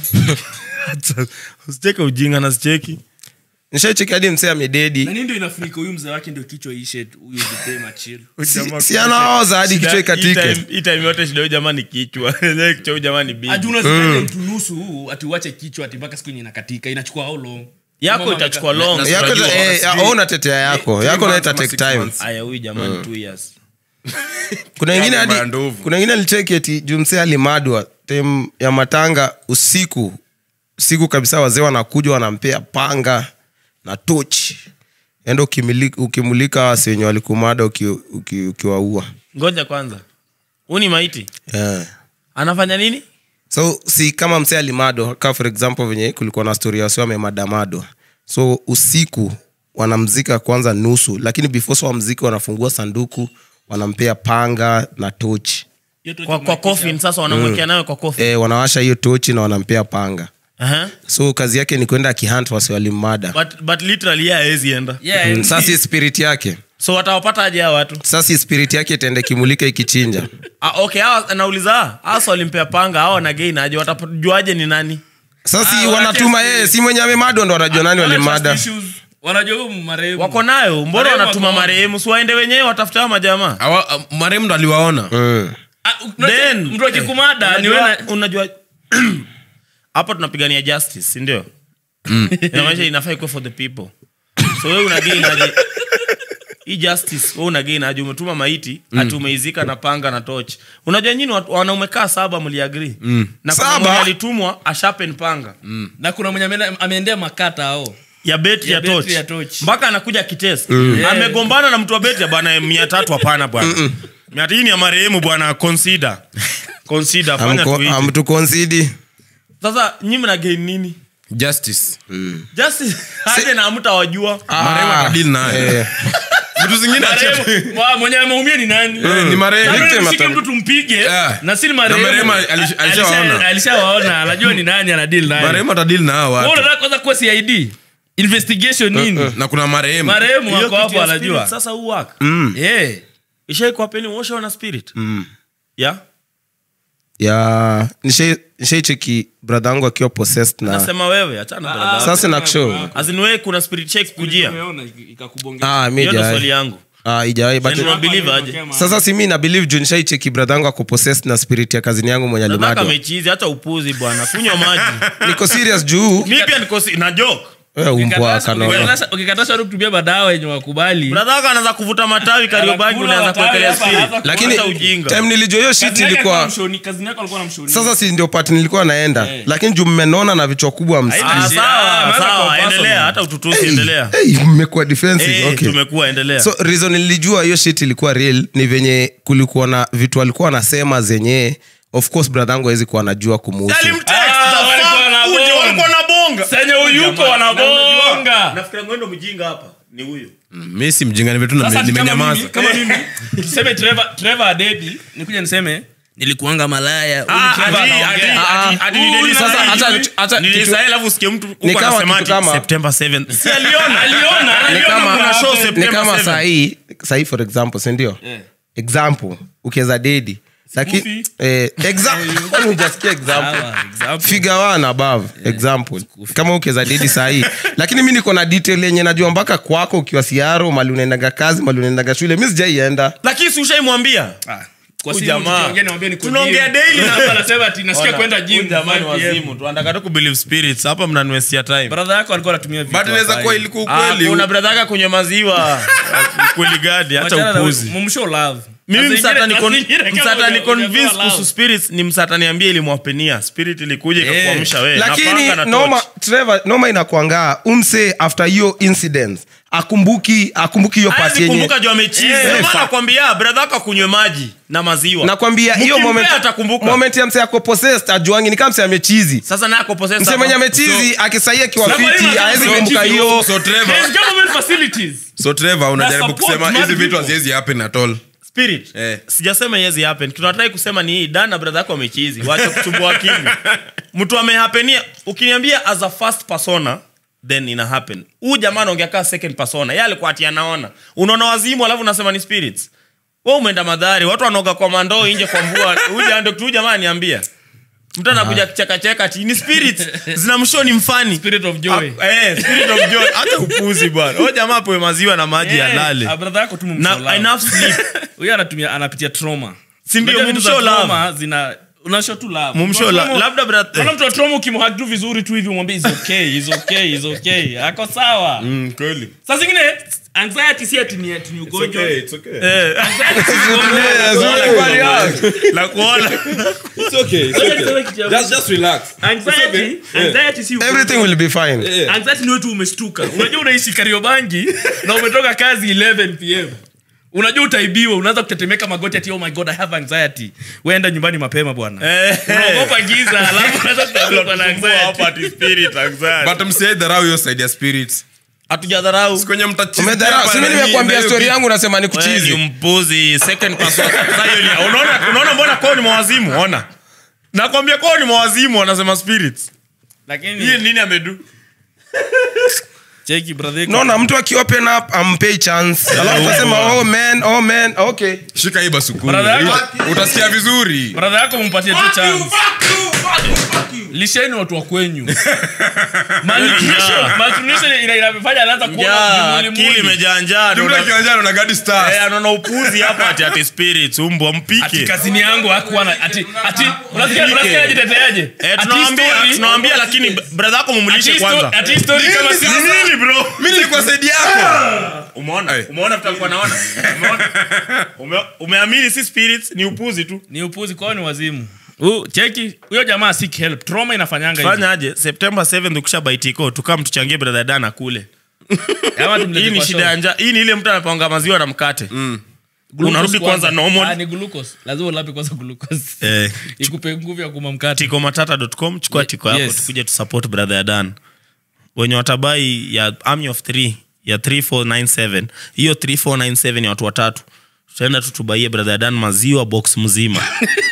Speaker 4: usicheke ujinga nazicheki
Speaker 3: nishaicheki hadi msee amededi
Speaker 1: na nini ndio inafunika huyu mzee wake ndio kichwa ishe huyu jipee machil
Speaker 3: si, si anaoza hadi kichwa ikatike
Speaker 4: hii time yote shida huyu jamaa ni kichwa Yenyewe kichwa huyu jamaa ni big
Speaker 1: ati unazikaje mtu nusu huu ati uache kichwa ati mpaka siku yenye inakatika inachukua how long
Speaker 4: yako
Speaker 1: Kama
Speaker 4: itachukua
Speaker 1: wameka-
Speaker 4: long
Speaker 2: Na-
Speaker 3: yako
Speaker 2: Unajua,
Speaker 3: eh,
Speaker 2: sijui-
Speaker 3: wewe unatetea yako
Speaker 2: three
Speaker 3: yako
Speaker 2: months
Speaker 3: naita
Speaker 2: ama
Speaker 3: take
Speaker 2: six
Speaker 3: time
Speaker 2: months.
Speaker 4: aya huyu jamaa ni two years
Speaker 3: kuna ingine
Speaker 2: Mambo ya
Speaker 3: hadi
Speaker 2: ndovu.
Speaker 3: kuna ingine alicheki eti jumse alimadwa tem ya matanga usiku usiku kabisa wazee wanakuja wanampea panga na tochi enda ukimilika- ukimulika wasi wenye walikumada uki- uki- ukiwaua
Speaker 4: ngoja kwanza huu ni maiti
Speaker 3: yeah.
Speaker 4: anafanya nini
Speaker 3: so si kama msee alimadwa ka for example venye kulikuwa na story wasi wamemadamadwa so usiku wanamzika kwanza nusu lakini before so wamziki wanafungua sanduku wanampea panga na tochi
Speaker 1: Hiyo tu
Speaker 4: kwa, kwa coffin sasa wanamwekea nayo kwa coffin
Speaker 3: e, wanawasha hiyo tochi na wanampea panga
Speaker 4: Aha.
Speaker 3: so kazi yake ni kwenda akihunt wasi walimada
Speaker 4: but, but literally yeye haezi enda
Speaker 1: Yeah,
Speaker 3: mm, sasa si spirit yake
Speaker 4: so watawapata aje hao watu
Speaker 3: sasa si spirit yake itaenda ikimulika ikichinja
Speaker 4: ah, okay hawa nauliza hasa walimpea panga hao wanagain aje watajuaje ni nani
Speaker 3: sasa si
Speaker 1: Ah,
Speaker 3: wanatuma
Speaker 1: wanacheza-
Speaker 3: yeye si mwenye amemadwa ndo wanajua nani
Speaker 1: Wana
Speaker 3: walimada
Speaker 1: trust issues. wanajua huyu marehemu
Speaker 4: wako nayo mbona
Speaker 1: Marehemu
Speaker 4: wanatuma
Speaker 1: wako-
Speaker 4: marehemu si waende wenyewe watafute hao majamaa
Speaker 2: Awa- marehemu ndo aliwaona
Speaker 3: mm.
Speaker 1: Ah, unajua-
Speaker 4: Then-
Speaker 1: mtu akikumada ni
Speaker 4: unajua,
Speaker 1: wewe na-
Speaker 4: unajua hapa tunapigania justice sindio inamaanisha inafaa ikuwe for the people so we unagain aje hii justice we unagain aje umetuma maiti mm. ati umeizika na panga na toch unajua nyini watu- wanaume kaa saba mliagri mm. na kuna
Speaker 3: Saba?
Speaker 4: mwenye alitumwa ashapen panga
Speaker 1: na kuna mwenye ameenda- ameendea makata ao
Speaker 4: ya beti ya,
Speaker 1: Ya betri
Speaker 4: toch
Speaker 1: ya torch.
Speaker 4: mpaka anakuja kitest amegombana na mtu wa beti ya bwana mia tatu hapana bwana mia hii ni ya marehemu bwana consider consider fanya
Speaker 3: Amko-
Speaker 4: tuite.
Speaker 3: amtukonsidi
Speaker 4: sasa nyi mna gain nini
Speaker 2: justice
Speaker 4: justice aje na mtawajua
Speaker 2: marehemu atadili nayo
Speaker 3: Eh,
Speaker 2: vitu zingine achia-
Speaker 1: Marehemu- wa- mwenye ameumia ni nani
Speaker 2: Eh, ni marehemu.
Speaker 1: Labda
Speaker 3: Victim
Speaker 1: nishike
Speaker 3: ata-
Speaker 1: mtu tumpige
Speaker 2: Yeah.
Speaker 1: na si ni
Speaker 2: Na
Speaker 1: marehemu.
Speaker 2: marehemu alish- alishawaona.
Speaker 1: Alisha- alishawaona anajua ni nani anadili naye
Speaker 2: marehemu atadili na hao
Speaker 1: Wewe
Speaker 2: watu
Speaker 1: unataka kwanza kuwa cid investigation nini
Speaker 2: na kuna marehemu
Speaker 1: marehemu
Speaker 4: Hiyo
Speaker 1: wako
Speaker 4: kitu
Speaker 1: hapo
Speaker 4: ya
Speaker 1: anajua
Speaker 4: spirit sasa huu work
Speaker 1: Eh.
Speaker 4: ishaikuwapeni washa na spirit yeah
Speaker 3: ya nishai- nishaicheki brother yangu akiwa possessed na
Speaker 4: nasema wewe achana brother
Speaker 3: sasa nakushow
Speaker 4: as in wewe kuna spirit check kujia
Speaker 1: Umeona ikakubongea.
Speaker 3: ah, mi
Speaker 4: hiyo ndo swali
Speaker 3: haijawahi.
Speaker 4: yangu
Speaker 3: Ah, haijawahi, but-
Speaker 4: Ndio believe aje
Speaker 3: sasa si mi na believe juu nishaicheki brother yangu ako possessed na spirit ya kazini yangu mwenye
Speaker 4: nataka
Speaker 3: alimadwa
Speaker 4: mechizi hata upuzi bwana kunywa maji
Speaker 3: niko serious juu
Speaker 4: mi pia niko si- na joke
Speaker 3: wewe umbwa
Speaker 1: Ukikataa-
Speaker 3: kanono
Speaker 1: ukikataa- ukikataa watu kutumia madawa yenye wakubali
Speaker 4: brother wako anaanza kuvuta matawi kariobangi
Speaker 1: Anakula
Speaker 4: unaanza
Speaker 1: matawi
Speaker 4: kuwekelea
Speaker 1: hapa,
Speaker 4: spirit
Speaker 1: anaanza
Speaker 3: lakini
Speaker 4: Hata ujinga
Speaker 3: time nilijua hiyo shit
Speaker 1: Kazi yake alikuwa
Speaker 3: ilikuwa
Speaker 1: mshoni- kazini yako alikuwa anamshoni.
Speaker 3: sasa si ndio part nilikuwa naenda
Speaker 1: Eh.
Speaker 3: lakini juu mmenona na vichwa kubwa msi-
Speaker 1: Haina
Speaker 4: Ah,
Speaker 1: shida.
Speaker 4: sawa
Speaker 1: Maana
Speaker 4: sawa
Speaker 1: kwa
Speaker 4: endelea
Speaker 1: personal.
Speaker 4: hata ututusi endelea
Speaker 3: Hey, mmekuwa defensive
Speaker 4: Eh,
Speaker 3: okay.
Speaker 4: tumekuwa endelea
Speaker 3: so reason nilijua hiyo shit ilikuwa real ni venye kulikuwa na vitu alikuwa anasema zenye of course brother yangu awezi kuwa anajua kumuhusu
Speaker 4: Alimtext,
Speaker 1: Ah,
Speaker 4: the
Speaker 1: walikuwa
Speaker 4: fuck,
Speaker 1: wanabonga.
Speaker 4: uje, walikuwa wanabonga.
Speaker 1: Senye uyuko wanabonga.
Speaker 4: nafikira ngwendo mjinga hapa ni huyu
Speaker 2: mi si mjinga ni vitu
Speaker 1: Sasa
Speaker 2: na-
Speaker 1: ati kama
Speaker 2: nimenyamaza
Speaker 1: mimi- kama mimi tuseme Trevor- Trevor adedi nikuja niseme nilikuanga malaya huyu
Speaker 4: Ah,
Speaker 1: Trevor
Speaker 4: ati-
Speaker 1: anaongea.
Speaker 4: ati- ati- ati
Speaker 1: Huyu
Speaker 4: nilideli
Speaker 1: sasa,
Speaker 4: sana
Speaker 1: hata-
Speaker 4: hivi.
Speaker 3: hata-
Speaker 4: Nilisahi alafu usikie mtu huko
Speaker 3: Ni kama
Speaker 4: anasema
Speaker 3: kitu
Speaker 4: ati
Speaker 3: kama-
Speaker 4: September 7th. Si aliona
Speaker 1: aliona
Speaker 3: ni
Speaker 1: aliona
Speaker 3: kama,
Speaker 1: kuna
Speaker 4: show
Speaker 1: happen.
Speaker 4: September
Speaker 3: ni kama
Speaker 4: 7.
Speaker 3: sahii sahii for example sindio
Speaker 1: Eh.
Speaker 3: example ukiweza dedi lakini
Speaker 1: Scoofy.
Speaker 3: eh, exa- kwani hujasikia example
Speaker 1: Sawa, example.
Speaker 3: figure one above example kama ukiweza dedi sahii lakini mi niko na detail yenye najua mpaka kwako ukiwa siaro mali unaendaga kazi mali unaendaga shule mi sijaienda
Speaker 4: lakini si ushaimwambia
Speaker 1: Ah, kwa
Speaker 4: Huyu
Speaker 1: simu
Speaker 4: jamaa.
Speaker 1: tukiongea niwaambie niko
Speaker 4: Tunaongea
Speaker 1: gym.
Speaker 4: daily.
Speaker 1: Na hapa anasema ati nasikia
Speaker 4: Ona,
Speaker 1: kwenda
Speaker 4: huyu
Speaker 1: gym
Speaker 4: jamaa ni
Speaker 1: 5 PM.
Speaker 4: wazimu tu anataka tu kubelieve spirits hapa mnaniwestia time
Speaker 1: brother yako alikuwa anatumia vitu
Speaker 2: but inaweza
Speaker 1: hafai.
Speaker 2: kuwa ilikuwa
Speaker 4: Ah,
Speaker 2: ukweli
Speaker 4: kuna brother yake kunywa maziwa kweli gadi hata
Speaker 1: Wachana na-
Speaker 4: upuzi
Speaker 1: mumshow love.
Speaker 4: mimi
Speaker 1: Na
Speaker 4: msata ni
Speaker 1: zingine- na zingine kama
Speaker 4: msata ni
Speaker 1: huja-
Speaker 4: convince
Speaker 1: hujapewa love.
Speaker 4: kuhusu spirits ni msata niambie ilimwapenia spirit ilikuja ikakuamsha wewe na
Speaker 3: lakini
Speaker 4: panga na
Speaker 3: noma,
Speaker 4: torch.
Speaker 3: Trevor, noma inakwanga umse after hiyo incident akumbuki akumbuki hiyo pati
Speaker 4: Hawezi
Speaker 3: yenye
Speaker 4: kumbuka juu amechizi
Speaker 3: Eh,
Speaker 4: Ndio maana
Speaker 3: fa-
Speaker 4: nakwambia brother wako akunywe maji na maziwa
Speaker 3: nakwambia hiyo
Speaker 4: Mkimpea
Speaker 3: moment,
Speaker 4: atakumbuka.
Speaker 3: moment ya mse ako possessed ajuangi ni kama mse amechizi
Speaker 4: sasa naye ako possessed
Speaker 3: mse
Speaker 4: hapa.
Speaker 3: mwenye amechizi akisaia kiwa
Speaker 1: So-
Speaker 3: fiti
Speaker 1: So-
Speaker 3: awezi
Speaker 1: So-
Speaker 3: kumbuka
Speaker 1: So-
Speaker 3: hiyo
Speaker 2: so Trevor-
Speaker 1: There's government facilities.
Speaker 2: so Trevor, unajaribu
Speaker 1: support
Speaker 2: kusema
Speaker 1: mad
Speaker 2: hizi vitu
Speaker 1: people.
Speaker 2: haziwezi happen at all
Speaker 4: spirit
Speaker 2: Eh.
Speaker 4: sijasema yezi happen tunatrai kusema ni hii dan na brother yako amechizi wacha kuchumbua akili mtu amehapenia ukiniambia as a first persona then ina happen huu jamaa anaongea kaa second persona ye alikuwa ati anaona unaona wazimu alafu unasema ni spirits we umeenda madhari watu wanaoga kwa mandoo nje kwa mvua Huyu ja- ndio- huyu jamaa aniambia mtu anakuja chekacheka ati ni spirits zinamshow ni mfani
Speaker 1: Spirit of joy.
Speaker 4: Ah, eh, spirit of joy hata upuzi bwana huyo jamaa apewe maziwa na maji
Speaker 1: Eh,
Speaker 4: alale
Speaker 1: ah, brother yako tu mumshow
Speaker 4: na
Speaker 1: love.
Speaker 4: enough sleep
Speaker 1: huyo anatumia anapitia trauma
Speaker 4: Si ndio,
Speaker 1: Unajua vitu za
Speaker 4: mumshow love.
Speaker 1: trauma zina unashow tu love
Speaker 4: Mumshow
Speaker 1: Mtu wa
Speaker 4: la-
Speaker 1: trauma-
Speaker 4: labda bra-
Speaker 1: Unaona mtu wa trauma ukimhug tu vizuri tu hivi umwambie is okay is okay is okay ako sawa saa zingine anxiety si ati ni ati ni ugonjwa
Speaker 4: Eh,
Speaker 1: Anxiety si ugonjwa.
Speaker 4: la kuona
Speaker 1: Ngoja niseme kitu ya- Anxiety- anxiety si ugonjwa.
Speaker 3: everything will be fine
Speaker 1: anxiety ni wetu umeshtuka unajua unaishi kariobangi na umetoka kazi 11 pm unajua utaibiwa unaanza kutetemeka magoti ati oh my god i have anxiety weenda nyumbani mapema bwana unaogopa giza alafu unaanza kutafuta na anxiety
Speaker 2: but msiaidharau hiyo side ya spirits
Speaker 4: hatujadharau
Speaker 2: kwenye mtacheza
Speaker 3: umedharau simi nimekuambia stori yangu nasema ni
Speaker 4: Wewe ni
Speaker 3: kuchizi
Speaker 4: mpuzi second person. Sasa hiyo ni- unaona unaona mbona kwao ni mawazimu ona nakwambia kwao ni mawazimu wanasema spirits hii
Speaker 1: lakini
Speaker 4: nini amedu
Speaker 1: cheki brother
Speaker 3: naona mtu akiopen up ampei chance alafu asema oh man oh man okay
Speaker 2: shika hii basukuni
Speaker 1: Brother yako-
Speaker 2: utasikia vizuri
Speaker 1: brother yako mumpatie tu chance lisheni watu wa kwenyu Malnutrition- malnutrition ina- inafanya anaanza kuona
Speaker 4: Njaa,
Speaker 1: vimuli
Speaker 4: akili
Speaker 1: muli.
Speaker 4: imejaa njaa
Speaker 2: Jumla
Speaker 4: anaona-
Speaker 2: kiwanjani na Gadi Stars.
Speaker 4: Eh, anaona upuzi hapa ati ati spirits umbwa
Speaker 1: ati
Speaker 4: mpike
Speaker 1: kazini yangu hakuwa na ati ati unasikia unasikia ajiteteaje
Speaker 4: Eh,
Speaker 1: Ati
Speaker 4: tunawambia
Speaker 1: story-
Speaker 4: tunawambia lakini brother yako
Speaker 1: ati
Speaker 4: mumulishe
Speaker 1: sto-
Speaker 4: kwanza
Speaker 1: ati story kama
Speaker 2: Nini
Speaker 1: si
Speaker 2: sasa?
Speaker 4: nini bro
Speaker 2: Mimi nilikuwa saidi yako.
Speaker 4: umeona
Speaker 2: Eh.
Speaker 4: umeona vitu alikuwa naona umeona Ume- umeamini si spirits ni upuzi tu
Speaker 1: ni upuzi kwao ni wazimu Huu, cheki huyo jamaa seek help trauma inafanyanga hivi.
Speaker 4: fanya aje september 7 ukisha baitiko tukam tuchangie brother dana kule
Speaker 1: Ama tumlete
Speaker 4: hii ni
Speaker 1: kwa
Speaker 4: shida
Speaker 1: show.
Speaker 4: ya njaa hii ni ile mtu anapanga maziwa na mkate
Speaker 1: Glucose
Speaker 4: unarudi kwanza normal.
Speaker 1: Ah, ni glucose lazima ulape kwanza glucose
Speaker 4: eh,
Speaker 1: ikupe nguvu ya kuma mkate
Speaker 4: tikomatata.com chukua
Speaker 1: Ye-
Speaker 4: tiko yako
Speaker 1: yes.
Speaker 4: tukuje tusupport brother ya dan wenye watabai ya army of 3 ya 3497 hiyo 3497 ni watu watatu tutaenda tu tubaie brother ya dan maziwa box mzima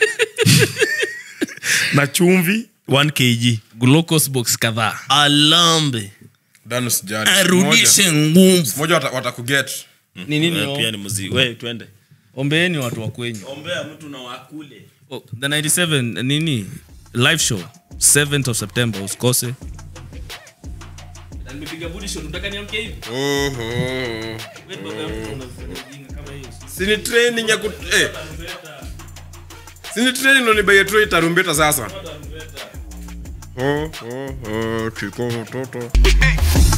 Speaker 4: na chumvi 1 kg
Speaker 1: glucose box kadhaa
Speaker 4: alambe
Speaker 2: Dan usijali.
Speaker 4: arudishe nguvu
Speaker 2: Moja wata- watakuget.
Speaker 1: ni nini
Speaker 4: Wewe pia
Speaker 1: o-
Speaker 4: ni muziki we twende
Speaker 1: ombeeni watu wa kwenyu
Speaker 4: ombea mtu na wakule
Speaker 1: oh, the 97 nini live show 7th of september usikose
Speaker 2: Oho. Sini training ya kut... Eh. Sini training ndo nibaie tu hii tarumbeta sasa. Oh, oh, oh, chiko mtoto.